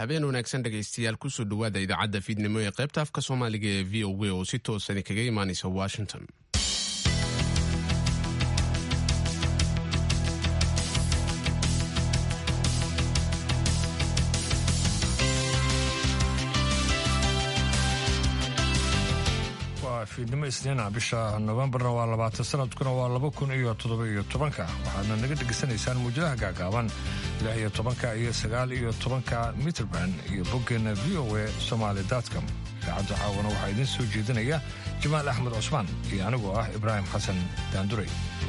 habeen wanaagsan dhegaystayaal kusoo dhowaada idaacadda fiidnimo ee qaybta afka soomaaliga ee v o a oo si toosan kaga imaanaysa washington waa fiidnimo isniina bisha nofembarna waa labaatan sanadkuna waa laba kun iyo toddoba iyo tobanka waxaadna naga dhegaysanaysaan muujadaha gaagaaban lix iyo tobanka iyo sagaal iyo tobanka mitrband iyo boggeena v o a somaali dotcom idaacadda caawana waxaa idiin soo jeedinaya jamaal axmed cusmaan iyo anigoo ah ibraahim xasan daanduray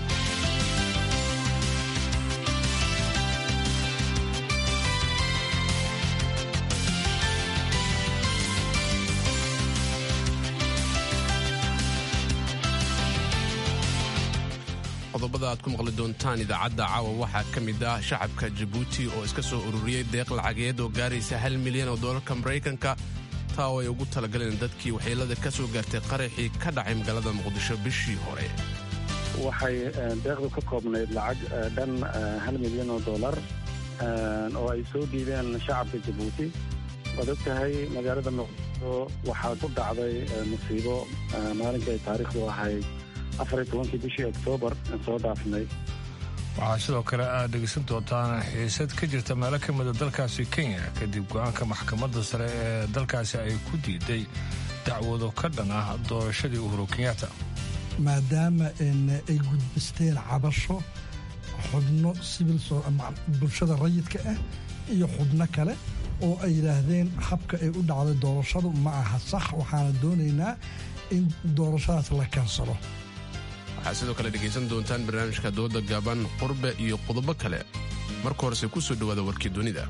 qodobada aad ku maqli doontaan idaacadda caawa waxaa ka mid ah shacabka jabuuti oo iska soo ururiyey deeq lacageed oo gaaraysa hal milyan oo doolarka maraykanka taa oo ay ugu talagaleen dadkii waxyeelada ka soo gaartay qaraxii ka dhacay magaalada muqdisho bishii hore waxay deeqdu ka koobnayd lacag dhan hal milyan oo dollar oo ay soo dhiibeen shacabka jabuuti waad og tahay magaalada muqdisho waxaa ku dhacday musiibo maalinkii ay taariikhdu ahayd afariy tobankii bishii oktoobar aan soo dhaafnay waxaa sidoo kale aad dhegaysan doontaan xiisad ka jirta meelo ka mida dalkaasi kenya kadib go-aanka maxkamadda sare ee dalkaasi ay ku diiday dacwado ka dhan ah doorashadii uhuru kenyatta maadaama ay gudbisteen cabasho xubno sibil bulshada rayidka ah iyo xubno kale oo ay yidhaahdeen habka ay u dhacday doorashadu ma aha sax waxaana doonaynaa in doorashadaas la kansalo waxaad sidoo kale dhegaysan doontaan barnaamijka dooda gaaban qurbe iyo qodobo kale marka horese ku soo dhowaada warkii dunida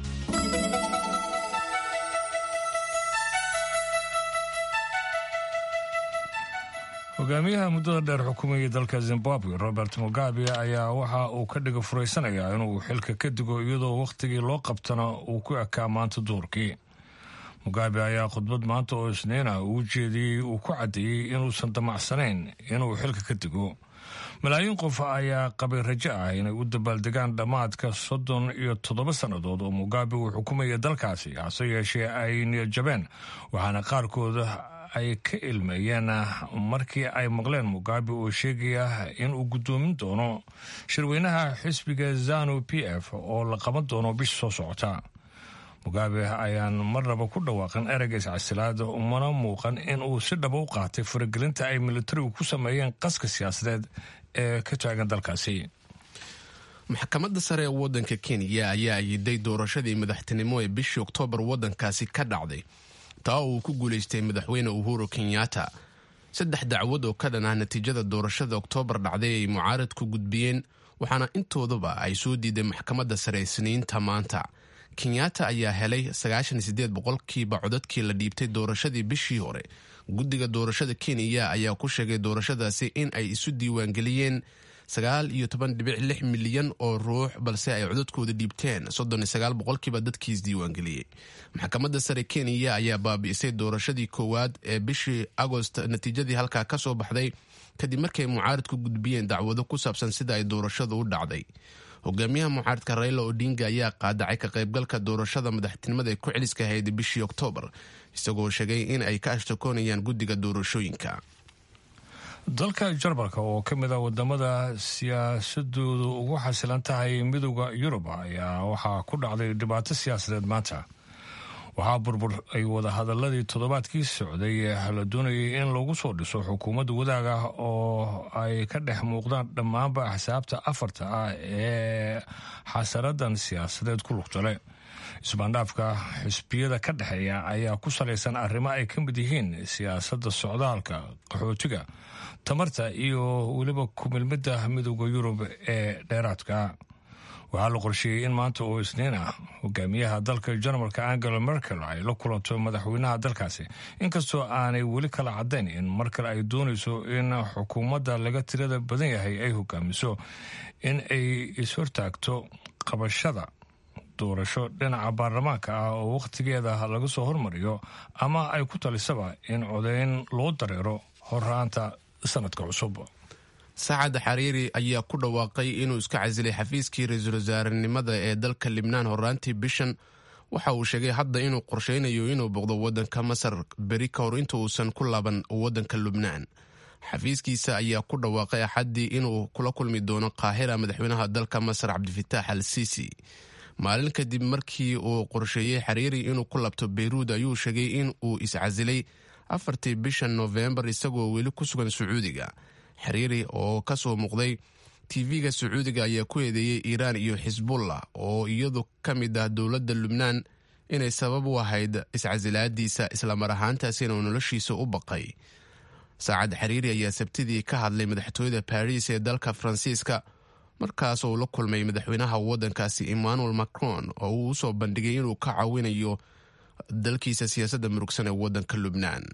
hogaamiyaha muddada dheer xukumayay dalka zimbabwe robert mugabe ayaa waxa uu ka dhiga furaysanayaa inuu xilka ka digo iyadoo wakhtigii loo qabtana uu ku ekaa maanta duurkii mugabe ayaa khudbad maanta oo isniina uu jeediyey uu ku caddeeyey inuusan damacsanayn inuu xilka ka digo malaayiin qof ayaa qabay rajo ah inay u dabaaldegaan dhammaadka soddon iyo toddoba sannadood oo mugabe uu xukumayay dalkaasi hase yeeshee ay niyadjabeen waxaana qaarkooda ay ka ilmeeyeen markii ay maqleen mugabe oo sheegaya inuu guddoomin doono shirweynaha xisbiga zanu p f oo la qaban doono bisha soo socota mugabe ayaan marnaba ku dhawaaqin ereyga iscasilaada umana muuqan in uu si dhaba u qaatay faragelinta ay militarigu ku sameeyeen qaska siyaasadeed ee ka taagan dalkaasi maxkamadda sare ee waddanka kenya ayaa ayiday doorashadii madaxtinimo ee bishii oktoobar waddankaasi ka dhacday taa oo uu ku guulaystay madaxweyne uhuru kenyatta saddex dacwad oo ka dhan ah natiijada doorashada oktoobar dhacday ay mucaaradku gudbiyeen waxaana intoodaba ay soo diiday maxkamadda sare isniinta maanta kenyatta ayaa helay boqolkiiba codadkii la dhiibtay doorashadii bishii hore guddiga doorashada kenya ayaa ku sheegay doorashadaasi in ay isu diiwaangeliyeen milyan oo ruux balse ay codadkooda dhiibteen boqolkiiba dadkii isdiiwaangeliyey maxkamadda sare kenya ayaa baabi'isay doorashadii koowaad ee bishii agost natiijadii halkaa ka soo baxday kadib markay mucaaradku gudbiyeen dacwado ku saabsan sida ay doorashadu u dhacday hogaamiyaha mucaaradka raila odinga ayaa qaadacay ka qaybgalka doorashada madaxtinimada ee ku celiska ahayd bishii oktoobar isagoo sheegay in ay ka ashtakoonayaan guddiga doorashooyinka dalka jarmalka oo ka mid a wadamada siyaasadoodu ugu xasilan tahay midooda yurub ayaa waxaa ku dhacday dhibaato siyaasadeed maanta waxaa burbur ay wadahadaladii toddobaadkii socday la doonayay in lagu soo dhiso xukuumadda wadaag ah oo ay ka dhex muuqdaan dhammaanba axsaabta afarta ah ee xasaradan siyaasadeed ku lugtale isbaandhaafka xisbiyada ka dhexeeya ayaa ku salaysan arrimo ay ka mid yihiin siyaasadda socdaalka qaxootiga tamarta iyo weliba kumilmidda midooda yurub ee dheeraadka waxaa la qorsheeyey in maanta oo isniin ah hogaamiyaha dalka jarmalka angela merkel ay la kulanto madaxweynaha dalkaasi inkastoo aanay weli kala caddayn in markale ay doonayso in xukuumadda laga tirada badan yahay ay hogaamiso in ay ishortaagto qabashada doorasho dhinaca baarlamaanka ah oo wakhtigeeda laga soo hormariyo ama ay ku talisaba in codeyn loo dareero horraanta sanadka cusub saacad xariiri ayaa ku dhawaaqay inuu iska casilay xafiiskii ra-iisul wasaarenimada ee dalka libnaan horaantii bishan waxa uu sheegay hadda inuu qorsheynayo inuu boqdo waddanka masar beri ka hor inta uusan ku laaban waddanka lubnaan xafiiskiisa ayaa ku dhawaaqay axaddii inuu kula kulmi doono qaahira madaxweynaha dalka masar cabdifitaax al siisi maalin kadib markii uu qorsheeyey xariiri inuu ku labto beyruud ayuu sheegay in uu iscasilay afartii bisha noofembar isagoo weli ku sugan sacuudiga xiriiri oo ka soo muuqday tv-ga sacuudiga ayaa ku eedeeyey iiraan iyo xisbullah oo iyadu ka mid ah dowladda lubnaan inay sabab u ahayd iscasilaadiisa islamar ahaantaasina uu noloshiisa u baqay saacad xiriiri ayaa sabtidii ka hadlay madaxtooyada baris ee dalka faransiiska markaas uu la kulmay madaxweynaha waddankaasi emmanuel macron oo uu usoo bandhigay inuu ka caawinayo dalkiisa siyaasadda murugsan ee waddanka lubnaan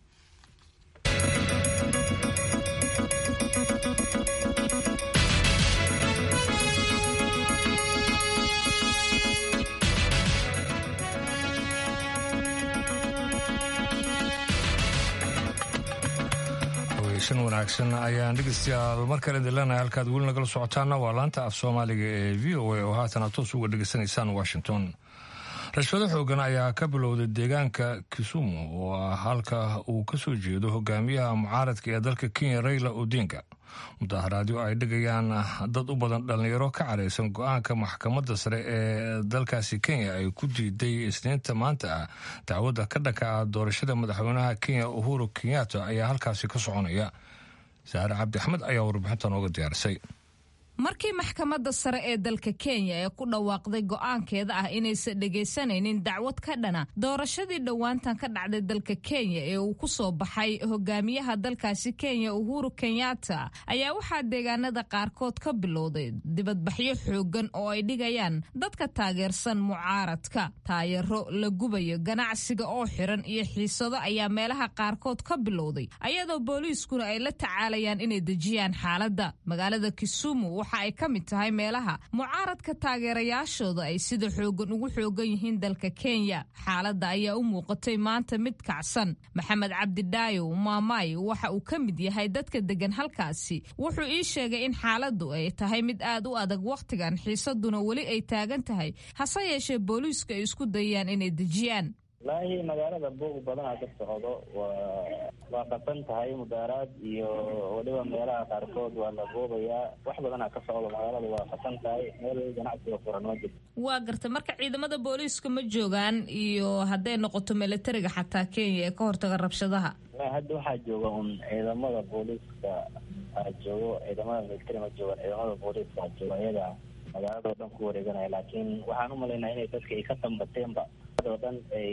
weysan wanaagsan ayaan dhegeystayaal mar kale dilanahay halkaad weli nagala socotaana waa laanta af soomaaliga ee v o a oo haatan toos uga dhegeysanaysaan washington rashfado xoogan ayaa ka bilowday deegaanka kisumu oo ah halka uu ka soo jeedo hogaamiyaha mucaaradka ee dalka kenya rayla odinga mudaharaadyo ay dhigayaan dad u badan dhallinyaro ka caraysan go-aanka maxkamadda sare ee dalkaasi kenya ay ku diiday isniinta maanta ah dacwadda ka dhanka ah doorashada madaxweynaha kenya uhuru kenyatta ayaa halkaasi ka soconaya saare cabdi axmed ayaa warbixinta nooga diyaarisay markii maxkamadda sare ee dalka kenya ee ku dhawaaqday go'aankeeda ah inaysan dhegaysanaynin dacwad ka dhana doorashadii dhowaantan ka dhacday dalka kenya ee uu ku soo baxay hogaamiyaha dalkaasi kenya uhuru kenyatta ayaa waxaa deegaanada qaarkood ka bilowday dibadbaxyo xoogan oo ay dhigayaan dadka taageersan mucaaradka taayaro la gubayo ganacsiga oo xiran iyo xiisado ayaa meelaha qaarkood ka bilowday ayadoo booliiskuna ay la tacaalayaan inay dejiyaan xaaladda magaalada kisumu waxa ay ka mid tahay meelaha mucaaradka taageerayaashooda ay sida xoogan ugu xoogan yihiin dalka kenya xaaladda ayaa u muuqatay maanta mid kacsan maxamed cabdidhaayo maamay waxa uu ka mid yahay dadka degan halkaasi wuxuu ii sheegay in xaaladdu ay tahay mid aad u adag wakhtigan xiisaduna weli ay taagan tahay hase yeeshee booliisku ay isku dayaan inay dejiyaan wallaahi magaalada buuq badanaa ka socdo waa waa qasan tahay mudaaraad iyo weliba meelaha qaarkood waa la buubayaa wax badanaa ka socdo magaalada waa qasan tahay meel ganacsiga furan ma jirto waa garta marka ciidamada booliiska ma joogaan iyo hadday noqoto militariga xataa kenya ee ka hortaga rabshadaha hadda waxaa jooga un ciidamada booliiska aa joogo ciidamada militari ma joogaan ciidamada booliiska aa jooga iyaga magaalada oo dhan ku wareeganaya laakiin waxaan umalaynaa inay dadka ay ka tambateenba oo dhan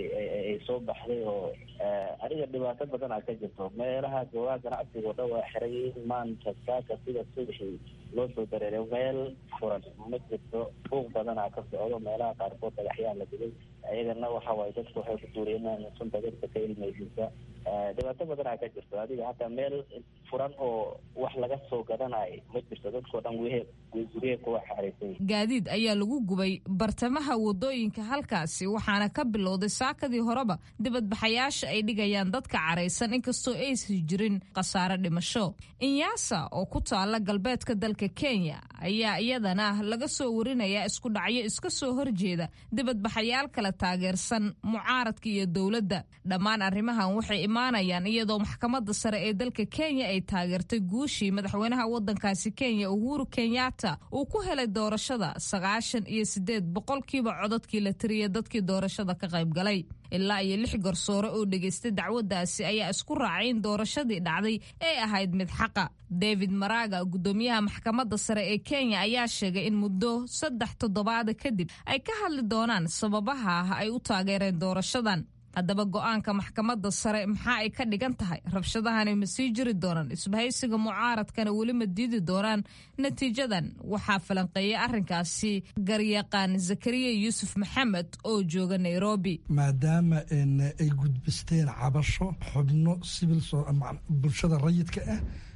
ay soo baxday oo aniga dhibaato badanaa ka jirto meelaha goobaha ganacsiga oo dhan waa xirayiin maanta saaka sida subaxii loo soo dareeray meel furan ma jirto buuq badanaa ka socdo meelaha qaarkood dhagaxyaa la dilay iyagana waxa waaye dadku waxay ku duureenaan sunta dadka ka ilmaysiisa dhibaato badanaa ka jirto adiga hataa meel furan oo wax laga soo gadanayo ma jirto dadkao dhan wehe guryaha kuwa xaaraysay gaadiid ayaa lagu gubay bartamaha wadooyinka halkaasi waxaana ka bilowday saakadii horeba dibadbaxayaasha ay dhigayaan dadka caraysan inkastoo aysan jirin khasaare dhimasho inyaasa oo ku taala galbeedka dalka kenya ayaa iyadana laga soo warinayaa isku dhacyo iska soo horjeeda dibadbaxayaal kala taageersan mucaaradka iyo dowladda dhammaan arrimahan waxay imaanayaan iyadoo maxkamadda sare ee dalka kenya ay taageertay guushii madaxweynaha wadankaasi kenya uhuru kenyatta uu ku helay doorashada sagaashan iyo sideed boqolkiiba codadkii la tiriyay dadkii doorashada ka qayb galay ilaa iyo lix garsoore oo dhegaystay dacwaddaasi ayaa isku raacay in doorashadii dhacday ay ahayd mid xaqa david maraga gudoomiyaha maxkamadda sare ee kenya ayaa sheegay in muddo saddex toddobaada kadib ay ka hadli doonaan sababaha ah ay u taageereen doorashadan haddaba go-aanka maxkamadda sare maxaa ay ka dhigan tahay rabshadahani ma sii jiri doonaan isbahaysiga mucaaradkana weli ma diidi doonaan natiijadan waxaa falanqeeyay arrinkaasi garyaqaan zakariya yuusuf maxamed oo jooga nairobi maadaama ay gudbisteen cabasho xubno sibil bulshada rayidka ah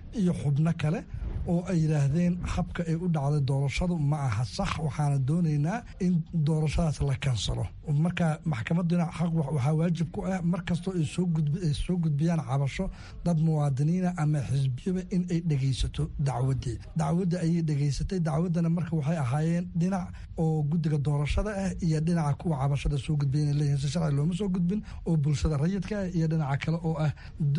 iyo xubno kale oo ay yidhaahdeen habka ay u dhacday doorashadu ma aha sax waxaana doonaynaa in doorashadaas la kansalo marka maxkamaduna xaq waxaa waajib ku ah mar kastoo ay soo gudbiyaan cabasho dad muwaadiniina ama xisbiyaba in ay dhegaysato dacwadii dacwadda ayay dhegaysatay dacwaddana marka waxay ahaayeen dhinac oo guddiga doorashada ah iyo dhinaca kuwa cabashada soo gudbiya inay leeyihin si sharci looma soo gudbin oo bulshada rayidka ah iyo dhinaca kale oo ah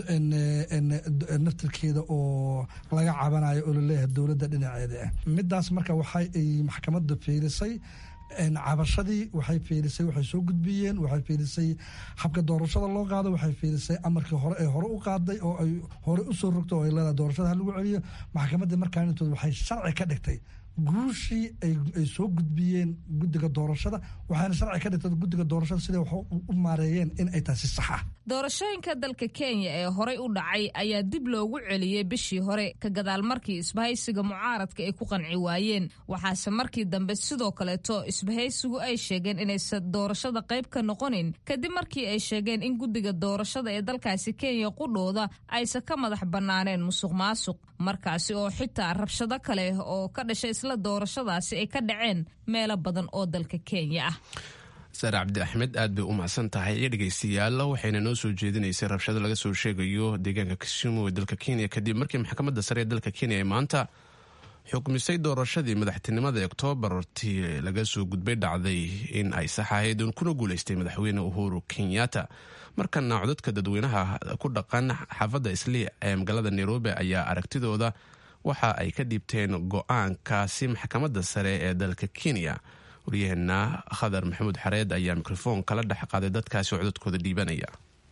naftirkeeda oo laga cabanayo oo laleeyahay dowladda dhinaceeda ah midaas marka waxay ay maxkamadda fiirisay cabashadii waxay fiirisay waxay soo gudbiyeen waxay fiirisay habka doorashada loo qaado waxay fiirisay amarkii hore ee hore u qaaday oo ay hore u soo rogto oo ay leedahay doorashada ha lagu celiyo maxkamadda markaa intood waxay sharci ka dhigtay guushii ay soo gudbiyeen guddiga doorashada waxaana sharci ka dhigtay guddiga doorashada siday wax u maareeyeen in ay tahay si sax ah doorashooyinka dalka kenya ee horey u dhacay ayaa dib loogu celiyey bishii hore ka gadaal markii isbahaysiga mucaaradka ay ku qanci waayeen waxaase markii dambe sidoo kaleeto isbahaysigu ay sheegeen inaysan doorashada qayb ka noqonin kadib markii ay sheegeen in guddiga doorashada ee dalkaasi kenya qudhooda aysan ka madax bannaaneen musuq maasuq markaasi oo xitaa rabshado kale oo ka dhashay isla doorashadaasi ay ka dhaceen meelo badan oo dalka kenya ah saare cabdi axmed aad bay u macsan tahay iyo dhegaystayaal waxayna noo soo jeedinaysay rabshado laga soo sheegayo deegaanka kisumu ee dalka kenya kadib markii maxkamadda sare ee dalka kenya ay maanta xukmisay doorashadii madaxtinimada oktoobartii laga soo gudbay dhacday in ay sax ahayd kuna guuleystay madaxweyne uhuru kenyatta markana codadka dadweynaha ku dhaqan xaafadda islii ee magaalada nairobi ayaa aragtidooda waxa ay ka dhiibteen go-aankaasi maxkamadda sare ee dalka kenya waryaheena khadar maxamuud xareed ayaa mikrofoon kala dhex qaaday dadkaasi codadkooda dhiibanaya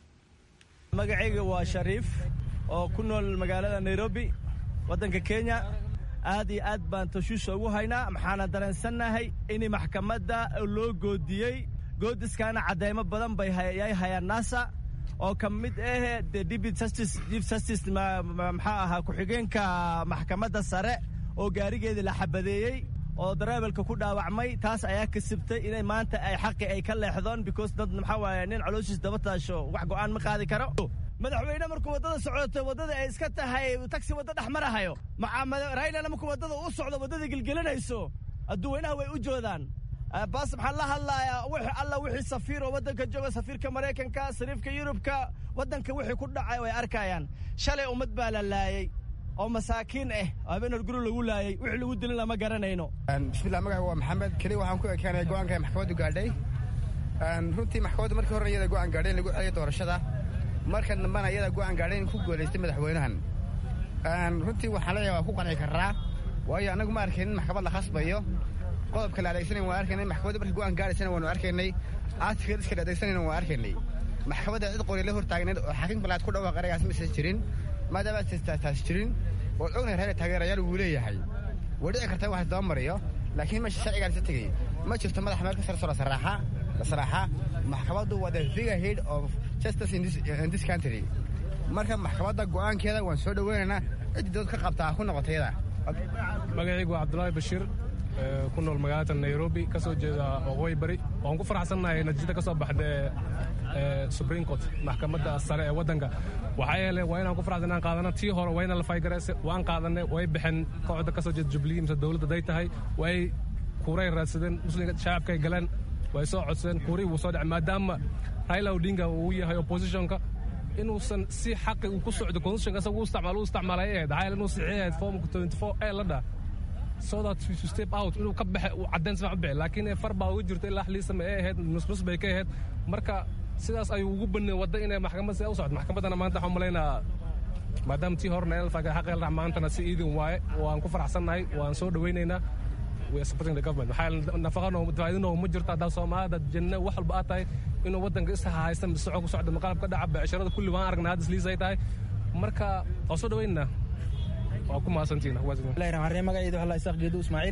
magacayga waa shariif oo ku nool magaalada nairobi waddanka kenya aad iyo aad baan tashuusha ugu haynaa maxaana dareensannahay in maxkamadda loo goodiyey goodiskaana caddaymo badan bay yay hayaan nasa oo ka mid ah de dibit justice chief justice maxaa ahaa ku-xigeenka maxkamadda sare oo gaarigeedii la xabadeeyey oo dareebelka ku dhaawacmay taas ayaa kasibtay inay maanta ay xaqi ay ka leexdoon because dad maxaa waaye nin calooshiis daba taasho wax go'aan ma qaadi karo madaxweyne markuu waddada socoto waddada ay iska tahay tagsi wadda dhex marahayo raylana markuu waddada u socdo waddada gelgelinayso adduweynaha way u joodaan baas maxaan la hadlayaa wix alla wixii safiir oo waddanka jooga safiirka maraykanka sariifka yurubka waddanka wixii ku dhacay way arkayaan shalay ummad baa la laayey oo masaakiin ah habeenar guri lagu laayey wixii lagu dilin lama garanayno bismillah magaca waa maxamed keli waxaan ku ekaanaya go'aanka ay maxkamaddu gaadhay runtii maxkamaddu markii horena iyada go'aan gaadhay in lagu celiyo doorashada marka dambena iyada go'aan gaadhay in ku guulaystay madaxweynahan runtii waxaan leeyahay waa ku qanci karraa waayo annagu ma arkayn in maxkamad la khasbayo qodobka la adeegsanayn waan arkaynay maxkamadda markii go'aan gaadhaysana waanu arkaynay aadka iska la adeegsanayna waan arkaynay maxkamadda cid qori la hortaagneed oo xakiimka laad ku dhawaaq eragaas ma isan jirin maadaama taas jirin ood ognahay reer taageerayaal wuu leeyahay way dhici kartaa in wax daba mariyo laakiin meesha sharcigaan isa tegey ma jirto madax meel ka sarso la saraaxa la saraaxa maxkamaddu waa the figure head of justice in this, in this country marka maxkamadda go'aankeeda waan soo dhoweynaynaa ciddii dood ka qabtaa ku noqotayada magacaygu waa cabdulaahi bashiir ku nool magaalada nairobi ka soo jeeda waqooyi bari waan ku faraxsannahay natiijada ka soo baxda supreme court maxkamadda sare ee waddanka waxaa yeele waa inaan ku faraxsan inaan qaadana tii hore waa inaan la faygarayse waan qaadanay way baxeen kooxda ka soo jeeda jubilee mise dowladda day tahay way kuuray raadsadeen muslimka shacabkay galeen way soo codsadeen kuurii wuu soo dhacay maadaama raila odinga uu yahay oppositionka inuusan si xaqi uu ku socdo constitutionka isaga u isticmaal u isticmaalay ahayd waxaa yeele inuu saxiixayd formka 24 ee la dhaa so that to step out inuu ka baxe uu caddayn sifac u bixi laakiin far baa uga jirta ilaa xliisama ee ahayd nusnus bay ka ahayd marka sidaas ayuu ugu banay wadda inay maxkamad sida u socdo maxkamaddana maanta waxaan malaynaa maadaama tii horena elfaga xaq el maantana si iidin waaye waan ku faraxsannahay waan soo dhowaynaynaa we are supporting the government maxaa nafaqano faa'iidinoo ma jirto haddaa soomaalida janno wax walba aad tahay inuu waddanka is haysta soco ku socda maqaalab ka dhaca becsharada kulli waan aragnaa hadda isliisay tahay marka waan soo dhowaynaynaa waa ku mahadsantihiin magacayda waxaa isaaq geedo ismaaciil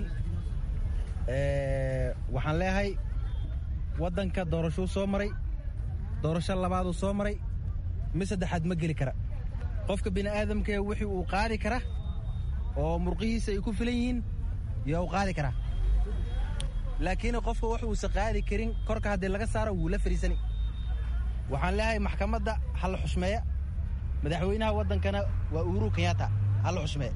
waxaan leeyahay waddanka doorashuu soo maray doorasho labaaduu soo maray mid saddexaad ma geli kara qofka bini aadamkee wixii uu qaadi kara oo murqihiisa ay ku filan yihiin yaa u qaadi karaa laakiin qofka wax uusa qaadi karin korka haddii laga saaro wuu la fariisani waxaan leeyahay maxkamadda ha la xushmeeya madaxweynaha waddankana waa uhuru kenyatta halla xushmee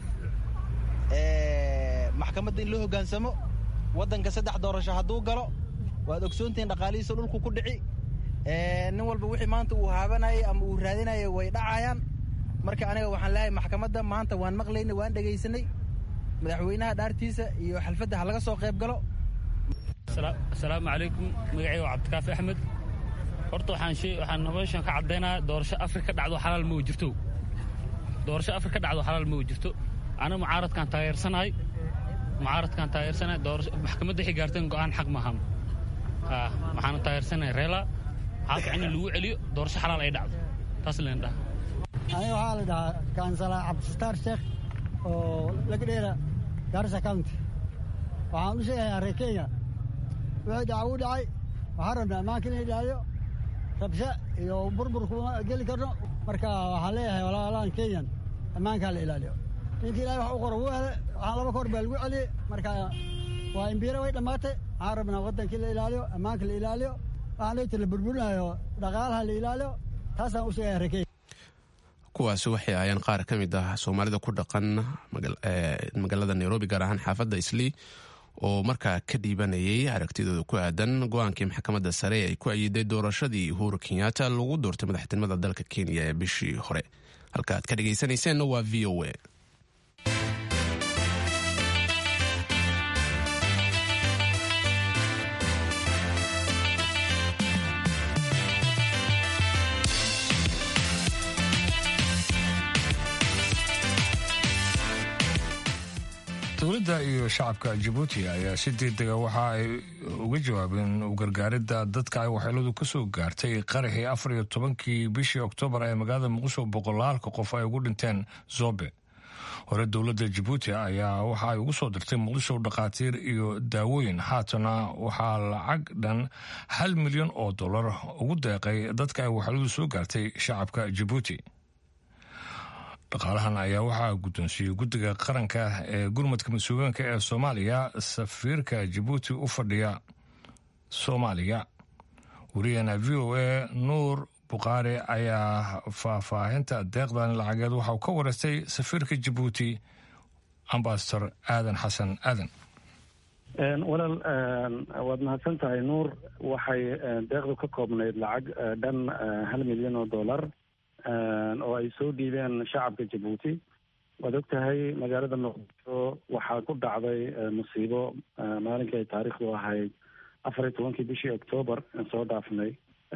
maxkamadda in loo hoggaansamo waddanka saddex doorasho hadduu galo waad ogsoontihiin dhaqaalihiisa dhulku ku dhici nin walba wixii maanta uu haabanayay ama uu raadinayay way dhacayaan marka aniga waxaan leeyahay maxkamadda maanta waan maqlaynay waan dhegaysanay madaxweynaha dhaartiisa iyo xalfadda ha laga soo qayb galo asalaamu calaykum magacayga waa cabdikaafi axmed horta waxaan noloshan ka caddaynaya doorasho afrika dhacdo xalaal ma jirto doorasho afrika dhacdo xalaal ma jirto aniga mucaaradkaan taageersanahay mucaaradkaan taageersanahay maxkamadda waxay gaarteen go'aan xaq maahan waxaana taageersanahay reela xaalka in lagu celiyo doorasho xalaal ay dhacdo taas leen dhaha aniga waxaa la dhahaa kansala cabdisataar sheekh oo laga dheera garissa county waxaan u sheegayaa reer kenya wixii dhaca wuu dhacay waxaan rabnaa ammaanka in la ilaaliyo rabsho iyo burbur kuma geli karno marka waxaan leeyahay walaalaan kenyan ammaanka la ilaaliyo ninkii ilahay wax u qoro wuu hele waxaan laba koor baa lagu celiyey marka waa imbiira way dhammaatay waxaan rabnaa waddankii la ilaaliyo ammaanka la ilaaliyo waxaan leyti la burburinayo dhaqaalaha la ilaaliyo taasaan u sheegaya reer kenya kuwaasi waxay ahaayeen qaar ka mid ah soomaalida ku dhaqan magaalada nairobi gaar ahaan xaafadda islii oo markaa ka dhiibanayay aragtidooda ku aadan go-aankii maxkamadda sare ay ku ayiday doorashadii uhuru kenyatta lagu doortay madaxtinimada dalka kenya ee bishii hore halka aad ka dhegaysanayseena waa v o a dowladda iyo shacabka jabuuti ayaa si degdega waxa ay uga jawaabeen u gargaaridda dadka ay waxyeeladu ka soo gaartay qaraxii afar iyo tobankii bishii oktoobar ee magaalada muqdisho boqolaalka qof ay ugu dhinteen zobe hore dowladda jabuuti ayaa waxa ay ugu soo dirtay muqdisho dhakhaatiir iyo daawooyin haatana waxaa lacag dhan hal milyan oo dollar ugu deeqay dadka ay waxyeeladu soo gaartay shacabka jabuuti dhaqaalahan ayaa waxaa guddoonsiiyey guddiga qaranka ee gurmadka mas-uuliyaanka ee soomaaliya safiirka jabuuti u fadhiya soomaaliya wariyana v o a nuur bukhaari ayaa faahfaahinta deeqdan lacageed waxauu ka wareystay safiirka jabuuti ambasador aadan xasan aadan walaal waad mahadsan tahay nuur waxay deeqdu ka koobnayd lacag dhan hal milyan oo dollar oo ay soo dhiibeen shacabka jabuuti waad og tahay magaalada muqdisho waxaa ku dhacday musiibo maalinkii ay taariikhdu ahayd afar iyo tobankii bishii octoobar aan soo dhaafnay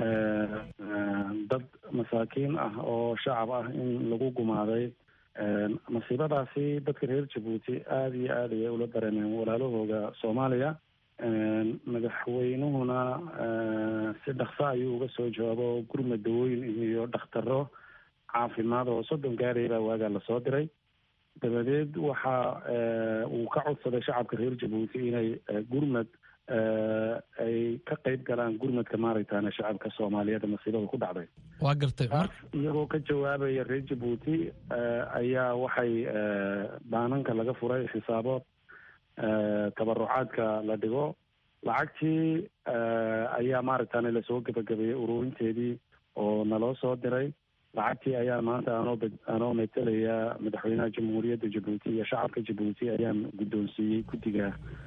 dad masaakiin ah oo shacab ah in lagu gumaaday masiibadaasi dadka reer jabuuti aada iyo aad ayay ula dareemeen walaalahooda soomaaliya madaxweynuhuna si dhakso ayuu uga soo jawaabo gurmad dawooyin iyo dhakhtaro caafimaad oo soddon gaaraya baa waagaa lasoo diray dabadeed waxa uu ka codsaday shacabka reer jabuuti inay gurmad ay ka qeyb galaan gurmadka maaragtaana shacabka soomaaliyeed masiibada ku dhacday waa gartay taas iyagoo ka jawaabaya reer jabuuti ayaa waxay baananka laga furay xisaabood tabarucaadka la dhigo lacagtii ayaa maaragtaana lasoo gebagabeeyey ururinteedii oo naloo soo diray lacagtii ayaa maanta anoo anoo metelaya madaxweynaha jamhuuriyadda jabuuti iyo shacabka jabuuti ayaan guddoonsiiyey guddiga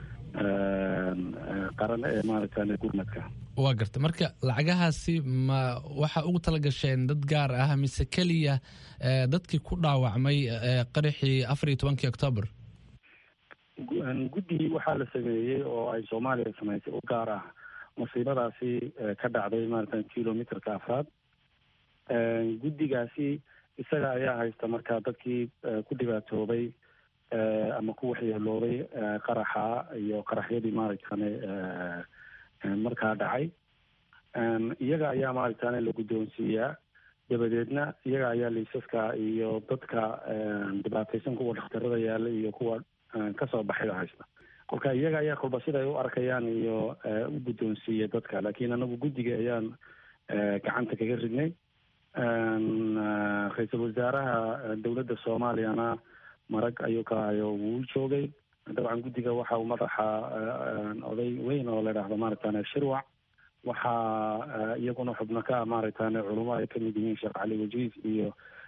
qaran ee maaragtane gurmadka waa garta marka lacagahaasi ma waxaa ugu tala gasheen dad gaar ah mise keliya dadkii ku dhaawacmay qaraxii afar iyo tobankii octoobar guddi waxaa la sameeyey oo ay soomaaliya samaysay u gaar ah musiibadaasi ka dhacday maarata kilometerka afraad guddigaasi isaga ayaa haysta marka dadkii ku dhibaatoobay ama ku waxyeeloobay qaraxa iyo qaraxyadii maaragtane markaa dhacay iyaga ayaa maaragtane la guddoonsiiyaa dabadeedna iyaga ayaa liisaska iyo dadka dhibaataysan kuwa dhakhtarada yaalla iyo kuwa kasoo baxayda haysta kolka iyaga ayaa kolba siday u arkayaan iyo u guddoonsiiya dadka laakiin anagu guddiga ayaan gacanta kaga ridnay ra-iisul wasaaraha dowladda soomaaliyana marag ayuu ka hayo wuu joogay dabcan guddiga waxa uu madaxa oday weyn oo la idhaahdo maaragtane shirwac waxaa iyaguna xubno ka maaragtane culamo ay kamid yihiin sheekh cali wajiis iyo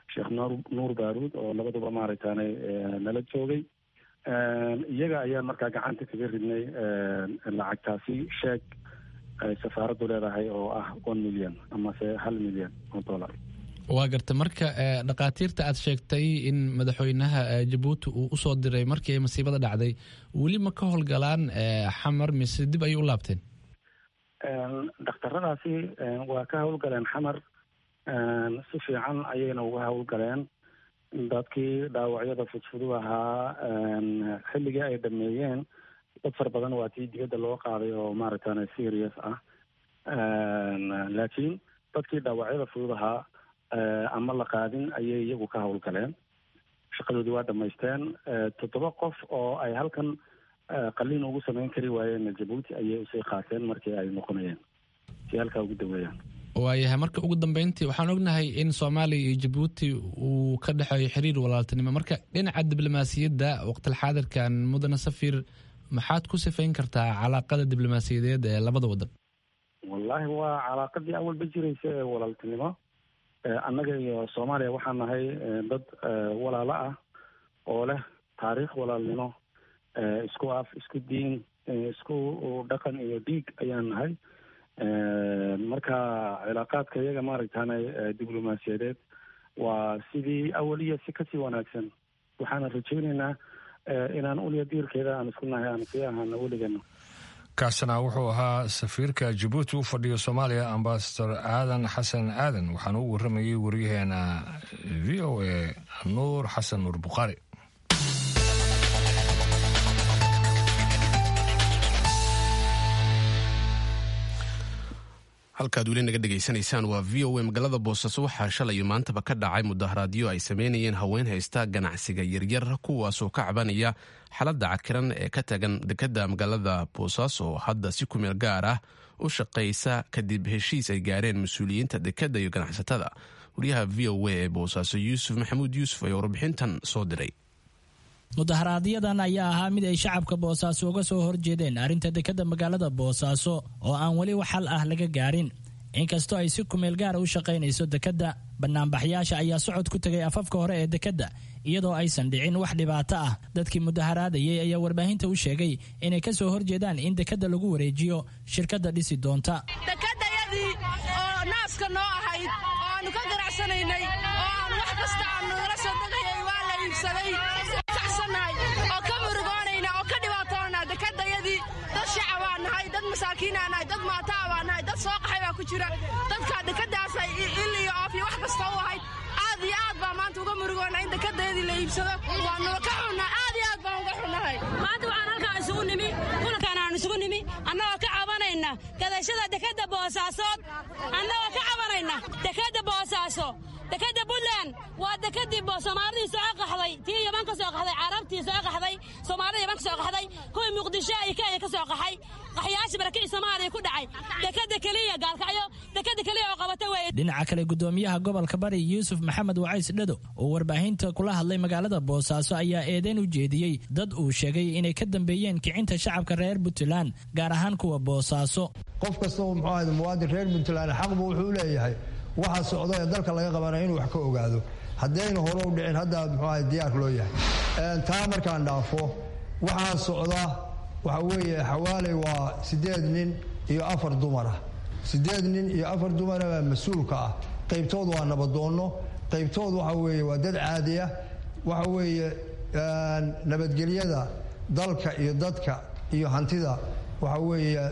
sheekh nuur nuur baaruud oo labaduba maaragtaanay nala joogay iyaga ayaan markaa gacanta kaga ridnay lacagtaasi sheeg ay safaaraddu leedahay oo ah one million amase hal million oo dollar waa garta marka dhakhaatiirta aad sheegtay in madaxweynaha jabuuti uu usoo diray markii ay masiibada dhacday weli ma ka howlgalaan xamar mise dib ayay u laabteen dhakhtaradaasi waa ka howlgaleen xamar si fiican ayayna uga howlgaleen dadkii dhaawacyada fudfudud ahaa xilligii ay dhameeyeen dad fara badan waa tii dibadda loo qaaday oo maaragtana serious ah laakiin dadkii dhaawacyada fudud ahaa ama la qaadin ayay iyagu ka howlgaleen shaqadoodii waa dhamaysteen toddoba qof oo ay halkan qaliin ugu samayn kari waayeen jabuuti ayay usii qaateen markii ay noqonayeen si halkaa ugu daweeyaan waayahay marka ugu dambeyntii waxaan ognahay in soomaaliya iyo jabuuti uu ka dhexeeyo xiriir walaaltinimo marka dhinaca diblomaasiyadda waqtilxaadirkan mudane safir maxaad ku sifayn kartaa calaaqada diblomaasiyadeed ee labada wadan wallaahi waa calaaqadii awalba jiraysa ee walaaltinimo annaga iyo soomaaliya waxaan nahay dad walaalo ah oo leh taariikh walaalnimo isku af isku diin isku dhaqan iyo dhiig ayaan nahay marka cilaaqaadka iyaga maaragtaana diblomaasiyadeed waa sidii awal iyo si kasii wanaagsan waxaana rajaynaynaa inaan uliya diirkeeda aan isku nahay aan sii ahaana weligeena kaasina wuxuu ahaa safiirka jabuuti u fadhiya soomaaliya ambasador aadan xasan aadan waxaana u waramayay waryaheena v o a nuur xasan nuur bukhaari halkaad weli naga dhegaysanaysaan waa v o a magaalada boosaaso waxaa shalayo maantaba ka dhacay mudaharaadyo ay sameynayeen haween haysta ganacsiga yaryar kuwaasoo ka cabanaya xaaladda cakiran ee ka tagan dekadda magaalada boosaaso oo hadda si kumeel gaar ah u shaqaysa kadib heshiis ay gaareen mas-uuliyiinta dekadda iyo ganacsatada wariyaha v o a ee boosaaso yuusuf maxamuud yuusuf ayaa warbixintan soo diray mudaharaadyadaan ayaa ahaa mid ay shacabka boosaaso uga soo horjeedeen arrinta dekadda magaalada boosaaso oo aan weli wax xal ah laga gaarin inkastoo ay si kumeel gaara u shaqaynayso dekadda banaanbaxyaasha ayaa socod ku tegay afafka hore ee dekadda iyadoo aysan dhicin wax dhibaato ah dadkii mudaharaadayay ayaa warbaahinta u sheegay inay ka soo horjeedaan in dekadda lagu wareejiyo shirkadda dhisi doonta dekadayadii oo naaska noo ahayd oo aanu ka ganacsanaynay oo aan wax kasta aanu nala soo degayay waa la iibsaday oo ka murugoonayna oo ka dhibaatoona dekadayadii dad shacabaa nahay dad masaakiinaa nahay dad maataa baa nahay dad soo qaxay baa ku jira dadka dekadaasay il iyo oof iyo wax kasta u ahayd aad iyo aad baa maanta uga murugoona in dekadayadii la iibsado waanula ka xunnaa aad iyo aad baan uga xunnahay maanta waxaan halkaan isugu nimi kulankaan aan isugu nimi annagoo ka cabanayna gadashada dekadda boosaasood annagoo ka cabanayna dekadda boosaaso dekadda puntland waa dekadii soomaalidii soo qaxday tii yaban ka soo qaxday carabtii soo qaxday soomaalida yaban ka soo qaxday kuwii muqdisho iyo kenya ka soo qaxay qaxyaashii barakii soomaaliya ku dhacay dekada keliya gaalkacyo dekada keliya oo qabata weeye dhinaca kale gudoomiyaha gobolka bari yuusuf maxamed wacays dhado oo warbaahinta kula hadlay magaalada boosaaso ayaa eedeyn u jeediyey dad uu sheegay inay ka dambeeyeen kicinta shacabka reer puntland gaar ahaan kuwa boosaaso qof kasta oo muxuu ahayd muwaadin reer puntland xaqbu wuxuu leeyahay waxa socdo ee dalka laga qabanaya inuu wax ka ogaado haddayna hore u dhicin hadda muxuu ahay diyaar loo yahay taa markaan dhaafo waxaa socda waxa weeye xawaaley waa siddeed nin iyo afar dumar ah siddeed nin iyo afar dumara baa mas-uulka ah qaybtood waa nabadoonno qaybtood waxa weeye waa dad caadi ah waxa weeye nabadgelyada dalka iyo dadka iyo hantida waxa weeye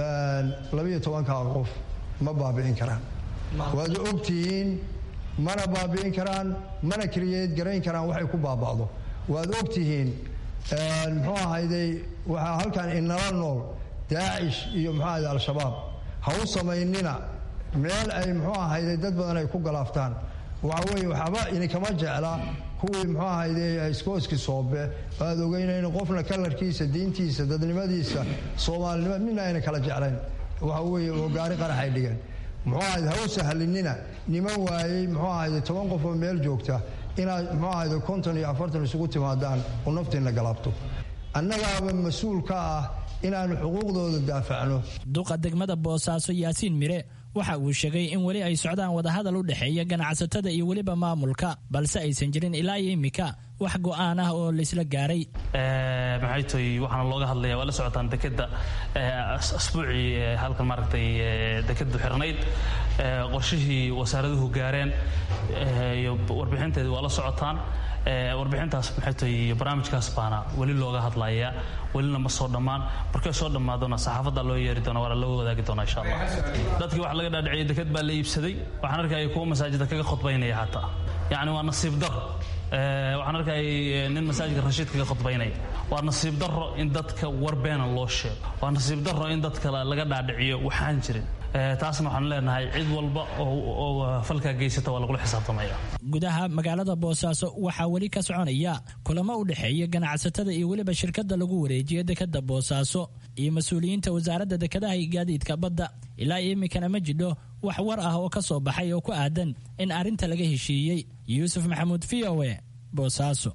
labiyo tobankaa qof ma baabi'in karaan waad ogtihiin mana baabi'in karaan mana keliyeed garayn karaan waxay ku baaba'do waad ogtihiin muxuu ahayday waxaa halkan inala nool daacish iyo muxuu ahayday al-shabaab ha u samaynina meel ay muxuu ahayday dad badan ay ku galaaftaan waxa weeye waxba idinkama jecla kuwii muxuu ahayday iskooski soobe waad ogeynayn qofna kalarkiisa diintiisa dadnimadiisa soomaalinimo midna ayna kala jeclayn waxa weeye oo gaari qaraxay dhigeen muxuu ahayd ha u sahlinina niman waayey muxuu ahayde toban qof oo meel joogta inaad muxuu ahayde konton iyo afartan isugu timaadaan oo naftiinna galaabto annagaaba mas-uul ka ah inaannu xuquuqdooda daafacno duqa degmada boosaaso yaasiin mire waxa uu sheegay in weli ay socdaan wadahadal u dhexeeya ganacsatada iyo weliba maamulka balse aysan jirin ilaa iyo immika wax go'aan ah oo laysla gaaray maxay toy waxaana looga hadlaya waa la socotaan dekeda asbuucii halkan maaragtay dekadu xirnayd qorshihii wasaaraduhu gaareen iyo warbixinteedii waa la socotaan warbixintaas maxay tahay barnaamijkaas baana weli looga hadlayaa welina ma soo dhammaan markay soo dhammaadona saxaafadda loo yeeri doona waana loo wadaagi doona insha allah dadkii waxa laga dhaadhiciyay deked baa la iibsaday waxaan arkaya kuwa masaajida kaga khudbaynaya xataa yacni waa nasiib dar waxaan arkayay nin masaajidka rashiid kaga khudbaynaya waa nasiib daro in dadka war beena loo sheego waa nasiib daro in dadka laga dhaadhiciyo waxaan jirin taasna waxaan leenahay cid walba oo falkaa geysata waa lagula xisaabtamaya gudaha magaalada boosaaso waxaa weli ka soconaya kulamo u dhexeeya ganacsatada iyo weliba shirkadda lagu wareejiyo dekadda boosaaso iyo mas-uuliyiinta wasaaradda dekadaha iyo gaadiidka badda ilaa iminkana ma jidho wax war ah oo ka soo baxay oo ku aadan in arrinta laga heshiiyey yuusuf maxamuud v o e boosaaso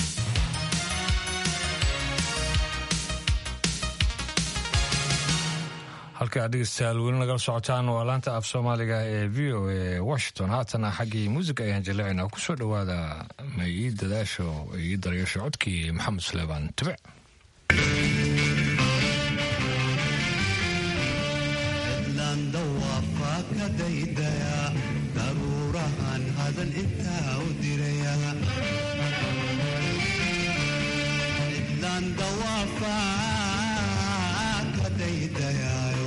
halka aad dhegeystayaal weli nagala socotaan waa laanta af soomaaliga ee v o a washington haatana xaggii muusiga ayaan jaleecinaa kusoo dhowaada ma ii dadaasho ii daryeesho codkii maxamed suleebaan tube daruurahan hadal intaa u diraya cidlaan dawaafaa ka daydayaayo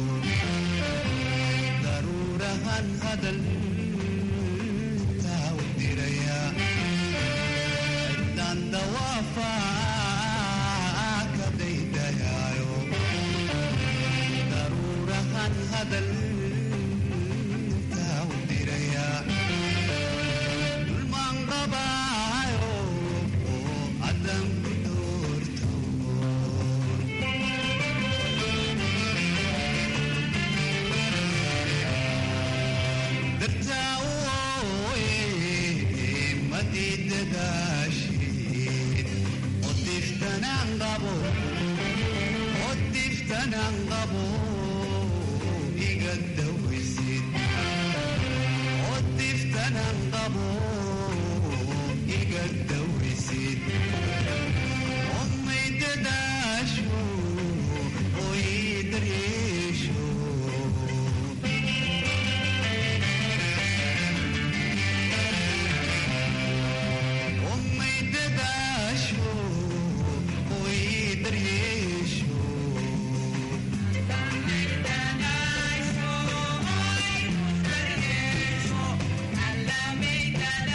daruurahan hadal intaa u diraya cidlaan dawaafaa ka daydayaayo daruurahan hadal Alla me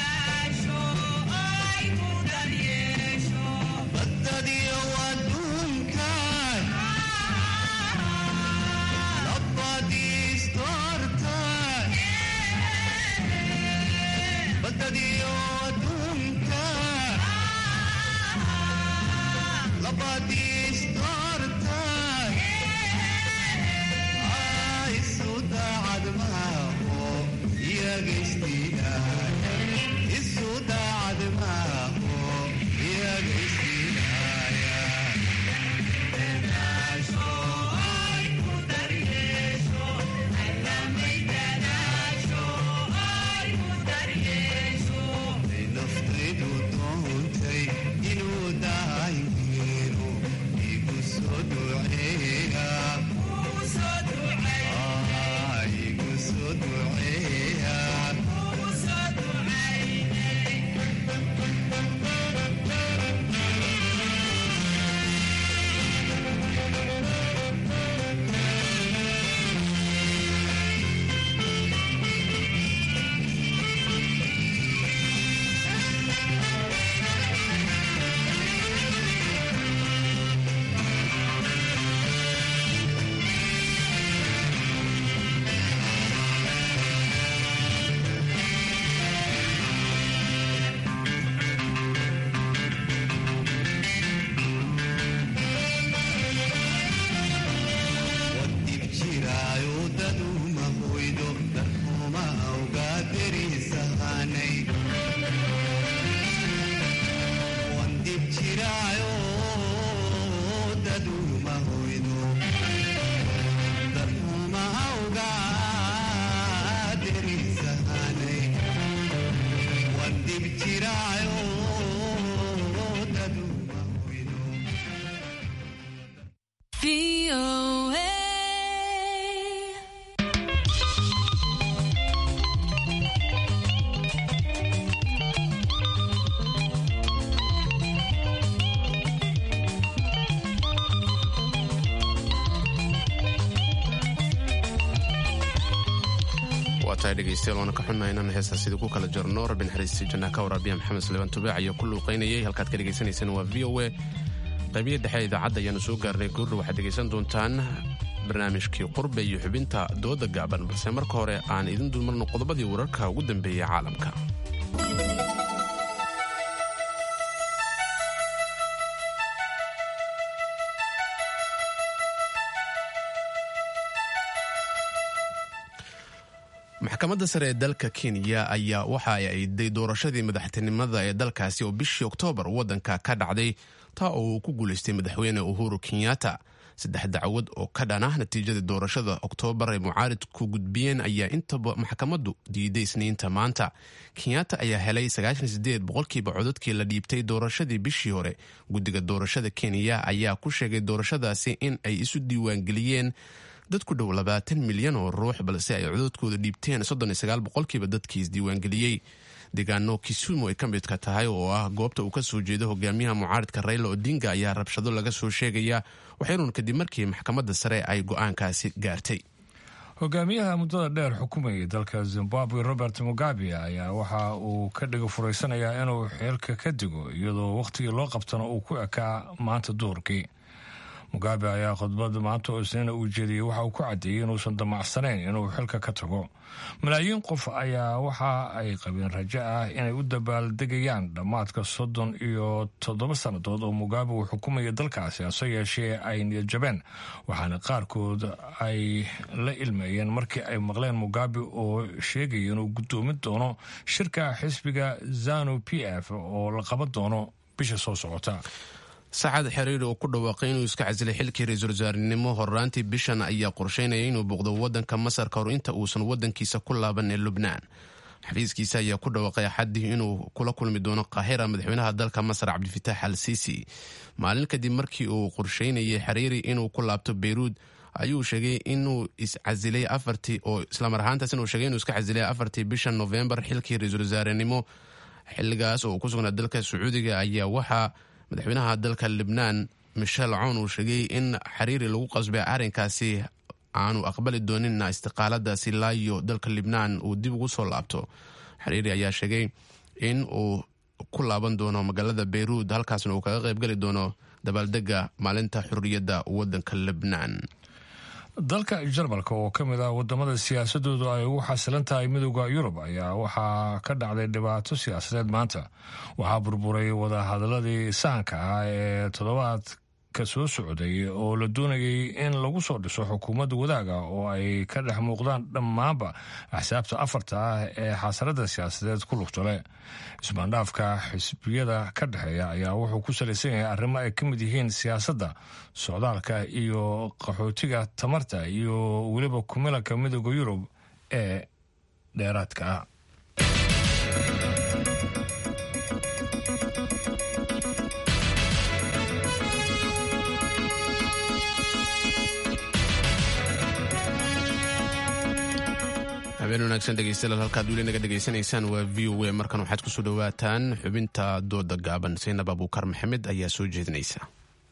tahay dhegeystayaal waana ka xunnahay inaan heestaa sidii ku kala jarno rabbi naxariistii jannaha ka waraabiya maxamed suleymaan tubaac ayaa ku luuqaynayay halkaad ka dhegaysanaysaan waa v o a qaybiya dhexe idaacadda ayaanu soo gaarnay goordha waxaad dhegaysan doontaan barnaamijkii qurbe iyo xubinta dooda gaaban balse marka hore aan idin dulmarno qodobadii wararka ugu dambeeyey caalamka maxkamadda sare ee dalka kenya ayaa waxa ay ayday doorashadii madaxtinimada ee dalkaasi oo bishii oktoobar waddanka ka dhacday taa oo uu ku guulaystay madaxweyne uhuru kenyatta saddex dacwad oo ka dhan ah natiijadii doorashada oktoobar ay mucaaridku gudbiyeen ayaa intaba maxkamaddu diiday isniinta maanta kenyatta ayaa helay boqolkiiba codadkii la dhiibtay doorashadii bishii hore guddiga doorashada kenya ayaa ku sheegay doorashadaasi in ay isu diiwaangeliyeen dad ku dhow labaatan milyan oo ruux balse ay codadkooda dhiibteen boqolkiiba dadkii isdiiwaangeliyey deegaano kisumu ay ka midka tahay oo ah goobta uu ka soo jeedo hogaamiyaha mucaaridka rayla odinga ayaa rabshado laga soo sheegaya waxaynuun kadib markii maxkamadda sare ay go-aankaasi gaartay hogaamiyaha muddada dheer xukumayay dalka zimbabwe robert mugabe ayaa waxa uu ka dhiga furaysanayaa inuu xeelka ka digo iyadoo wakhtigii loo qabtana uu ku ekaa maanta duhurkii mugabe ayaa khudbad maanta oo isniina uu jeediyey waxa uu ku caddeeyey inuusan damacsanayn inuu xilka ka tago malaayiin qof ayaa waxa ay qabeen rajo ah inay u dabaaldegayaan dhammaadka soddon iyo toddoba sannadood oo mugabe uu xukumaya dalkaasi hase yeeshee ay niyadjabeen waxaana qaarkood ay la ilmeeyeen markii ay maqleen mugabe oo sheegaya inuu guddoomin doono shirka xisbiga zanu p f oo la qaban doono bisha soo socota saacad xiriir oo ku dhawaaqay inuu iska casilay xilkii ra-iisul wasaarenimo horraantii bishan ayaa qorsheynaya inuu booqdo waddanka masar kahor inta uusan waddankiisa ku laaban ee lubnaan xafiiskiisa ayaa ku dhawaaqay axaddii inuu kula kulmi doono qaahira madaxweynaha dalka masar cabdifitaax al siisi maalin kadib markii uu qorsheynayay xiriiri inuu ku laabto beyruud ayuu sheegay inuu iscasilay afartii oo islamar ahaantaas inuu sheegay inuu iska casilay afartii bishan novembar xilkii ra-iisul wasaarenimo xilligaas oo uu ku sugnaa dalka sacuudiga ayaa waxaa madaxweynaha dalka libnaan michel cown uu sheegay in xiriiri lagu qasbay arrinkaasi aanu aqbali dooninna istiqaaladaasi laayo dalka libnaan uu dib ugu soo laabto xiriiri ayaa sheegay in uu ku laaban doono magaalada beyruud halkaasna uu kaga qaybgeli doono dabaaldega maalinta xurriyadda waddanka libnaan dalka jarmalka oo ka mid ah wadamada siyaasadoodu ay ugu xasilan tahay midooda yurub ayaa waxaa ka dhacday dhibaato siyaasadeed maanta waxaa burburay wadahadaladii sahanka ah ee toddobaadka soo socday oo la doonayay in lagu soo dhiso xukuumadda wadaaga oo ay ka dhex muuqdaan dhammaanba axsaabta afarta ah ee xasarada siyaasadeed ku lugtole ismaandhaafka xisbiyada ka dhexeeya ayaa wuxuu ku salaysan yahay arrimo ay ka mid yihiin siyaasadda socdaalka iyo qaxootiga tamarta iyo weliba kumilanka midooda yurub ee dheeraadka ah habeen wanaagsan dhegeystayaal halkaad weli naga dhegaysanaysaan waa v o a markan waxaad kusoo dhowaataan xubinta dooda gaaban saynab abuukar maxamed ayaa soo jeedinaysa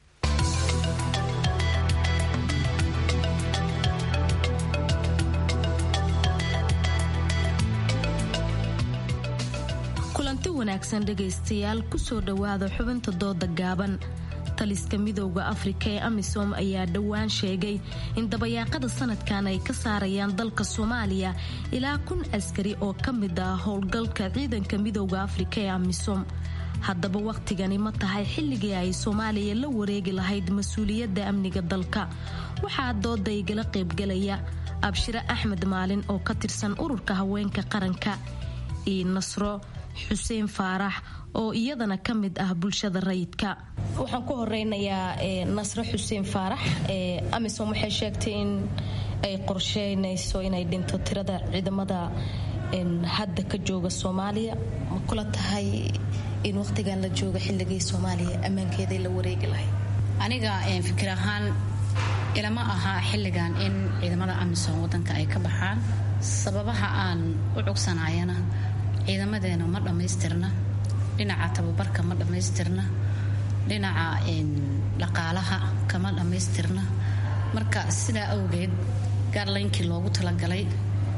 kulanti wanaagsan dhegaystayaal kusoo dhowaada xubinta dooda gaaban taliska midooda afrika ee amisom ayaa dhowaan sheegay in dabayaaqada sanadkan ay ka saarayaan dalka soomaaliya ilaa kun askari oo ka mid ah howlgalka ciidanka midooda afrika ee amisom haddaba wakhtigani ma tahay xilligii ay soomaaliya la wareegi lahayd mas-uuliyadda amniga dalka waxaa dooda igala qaybgalaya abshire axmed maalin oo ka tirsan ururka haweenka qaranka iyo nasro xuseen faarax oo iyadana ka mid ah bulshada rayidka waxaan ku horeynayaa nasre xuseen faarax amisom waxay sheegtay in ay qorsheynayso inay dhinto tirada ciidamada hadda ka jooga soomaaliya ma kula tahay in waqtigan la jooga xilligii soomaaliya ammaankeeday la wareegi lahayd aniga fikir ahaan ilama aha xilligan in ciidamada amisom wadanka ay ka baxaan sababaha aan u cugsanayana ciidamadeena ma dhammaystirna dhinaca tababarka ma dhammaystirna dhinaca dhaqaalaha kama dhammaystirna marka sidaa awgeed gaarlaynkii loogu talagalay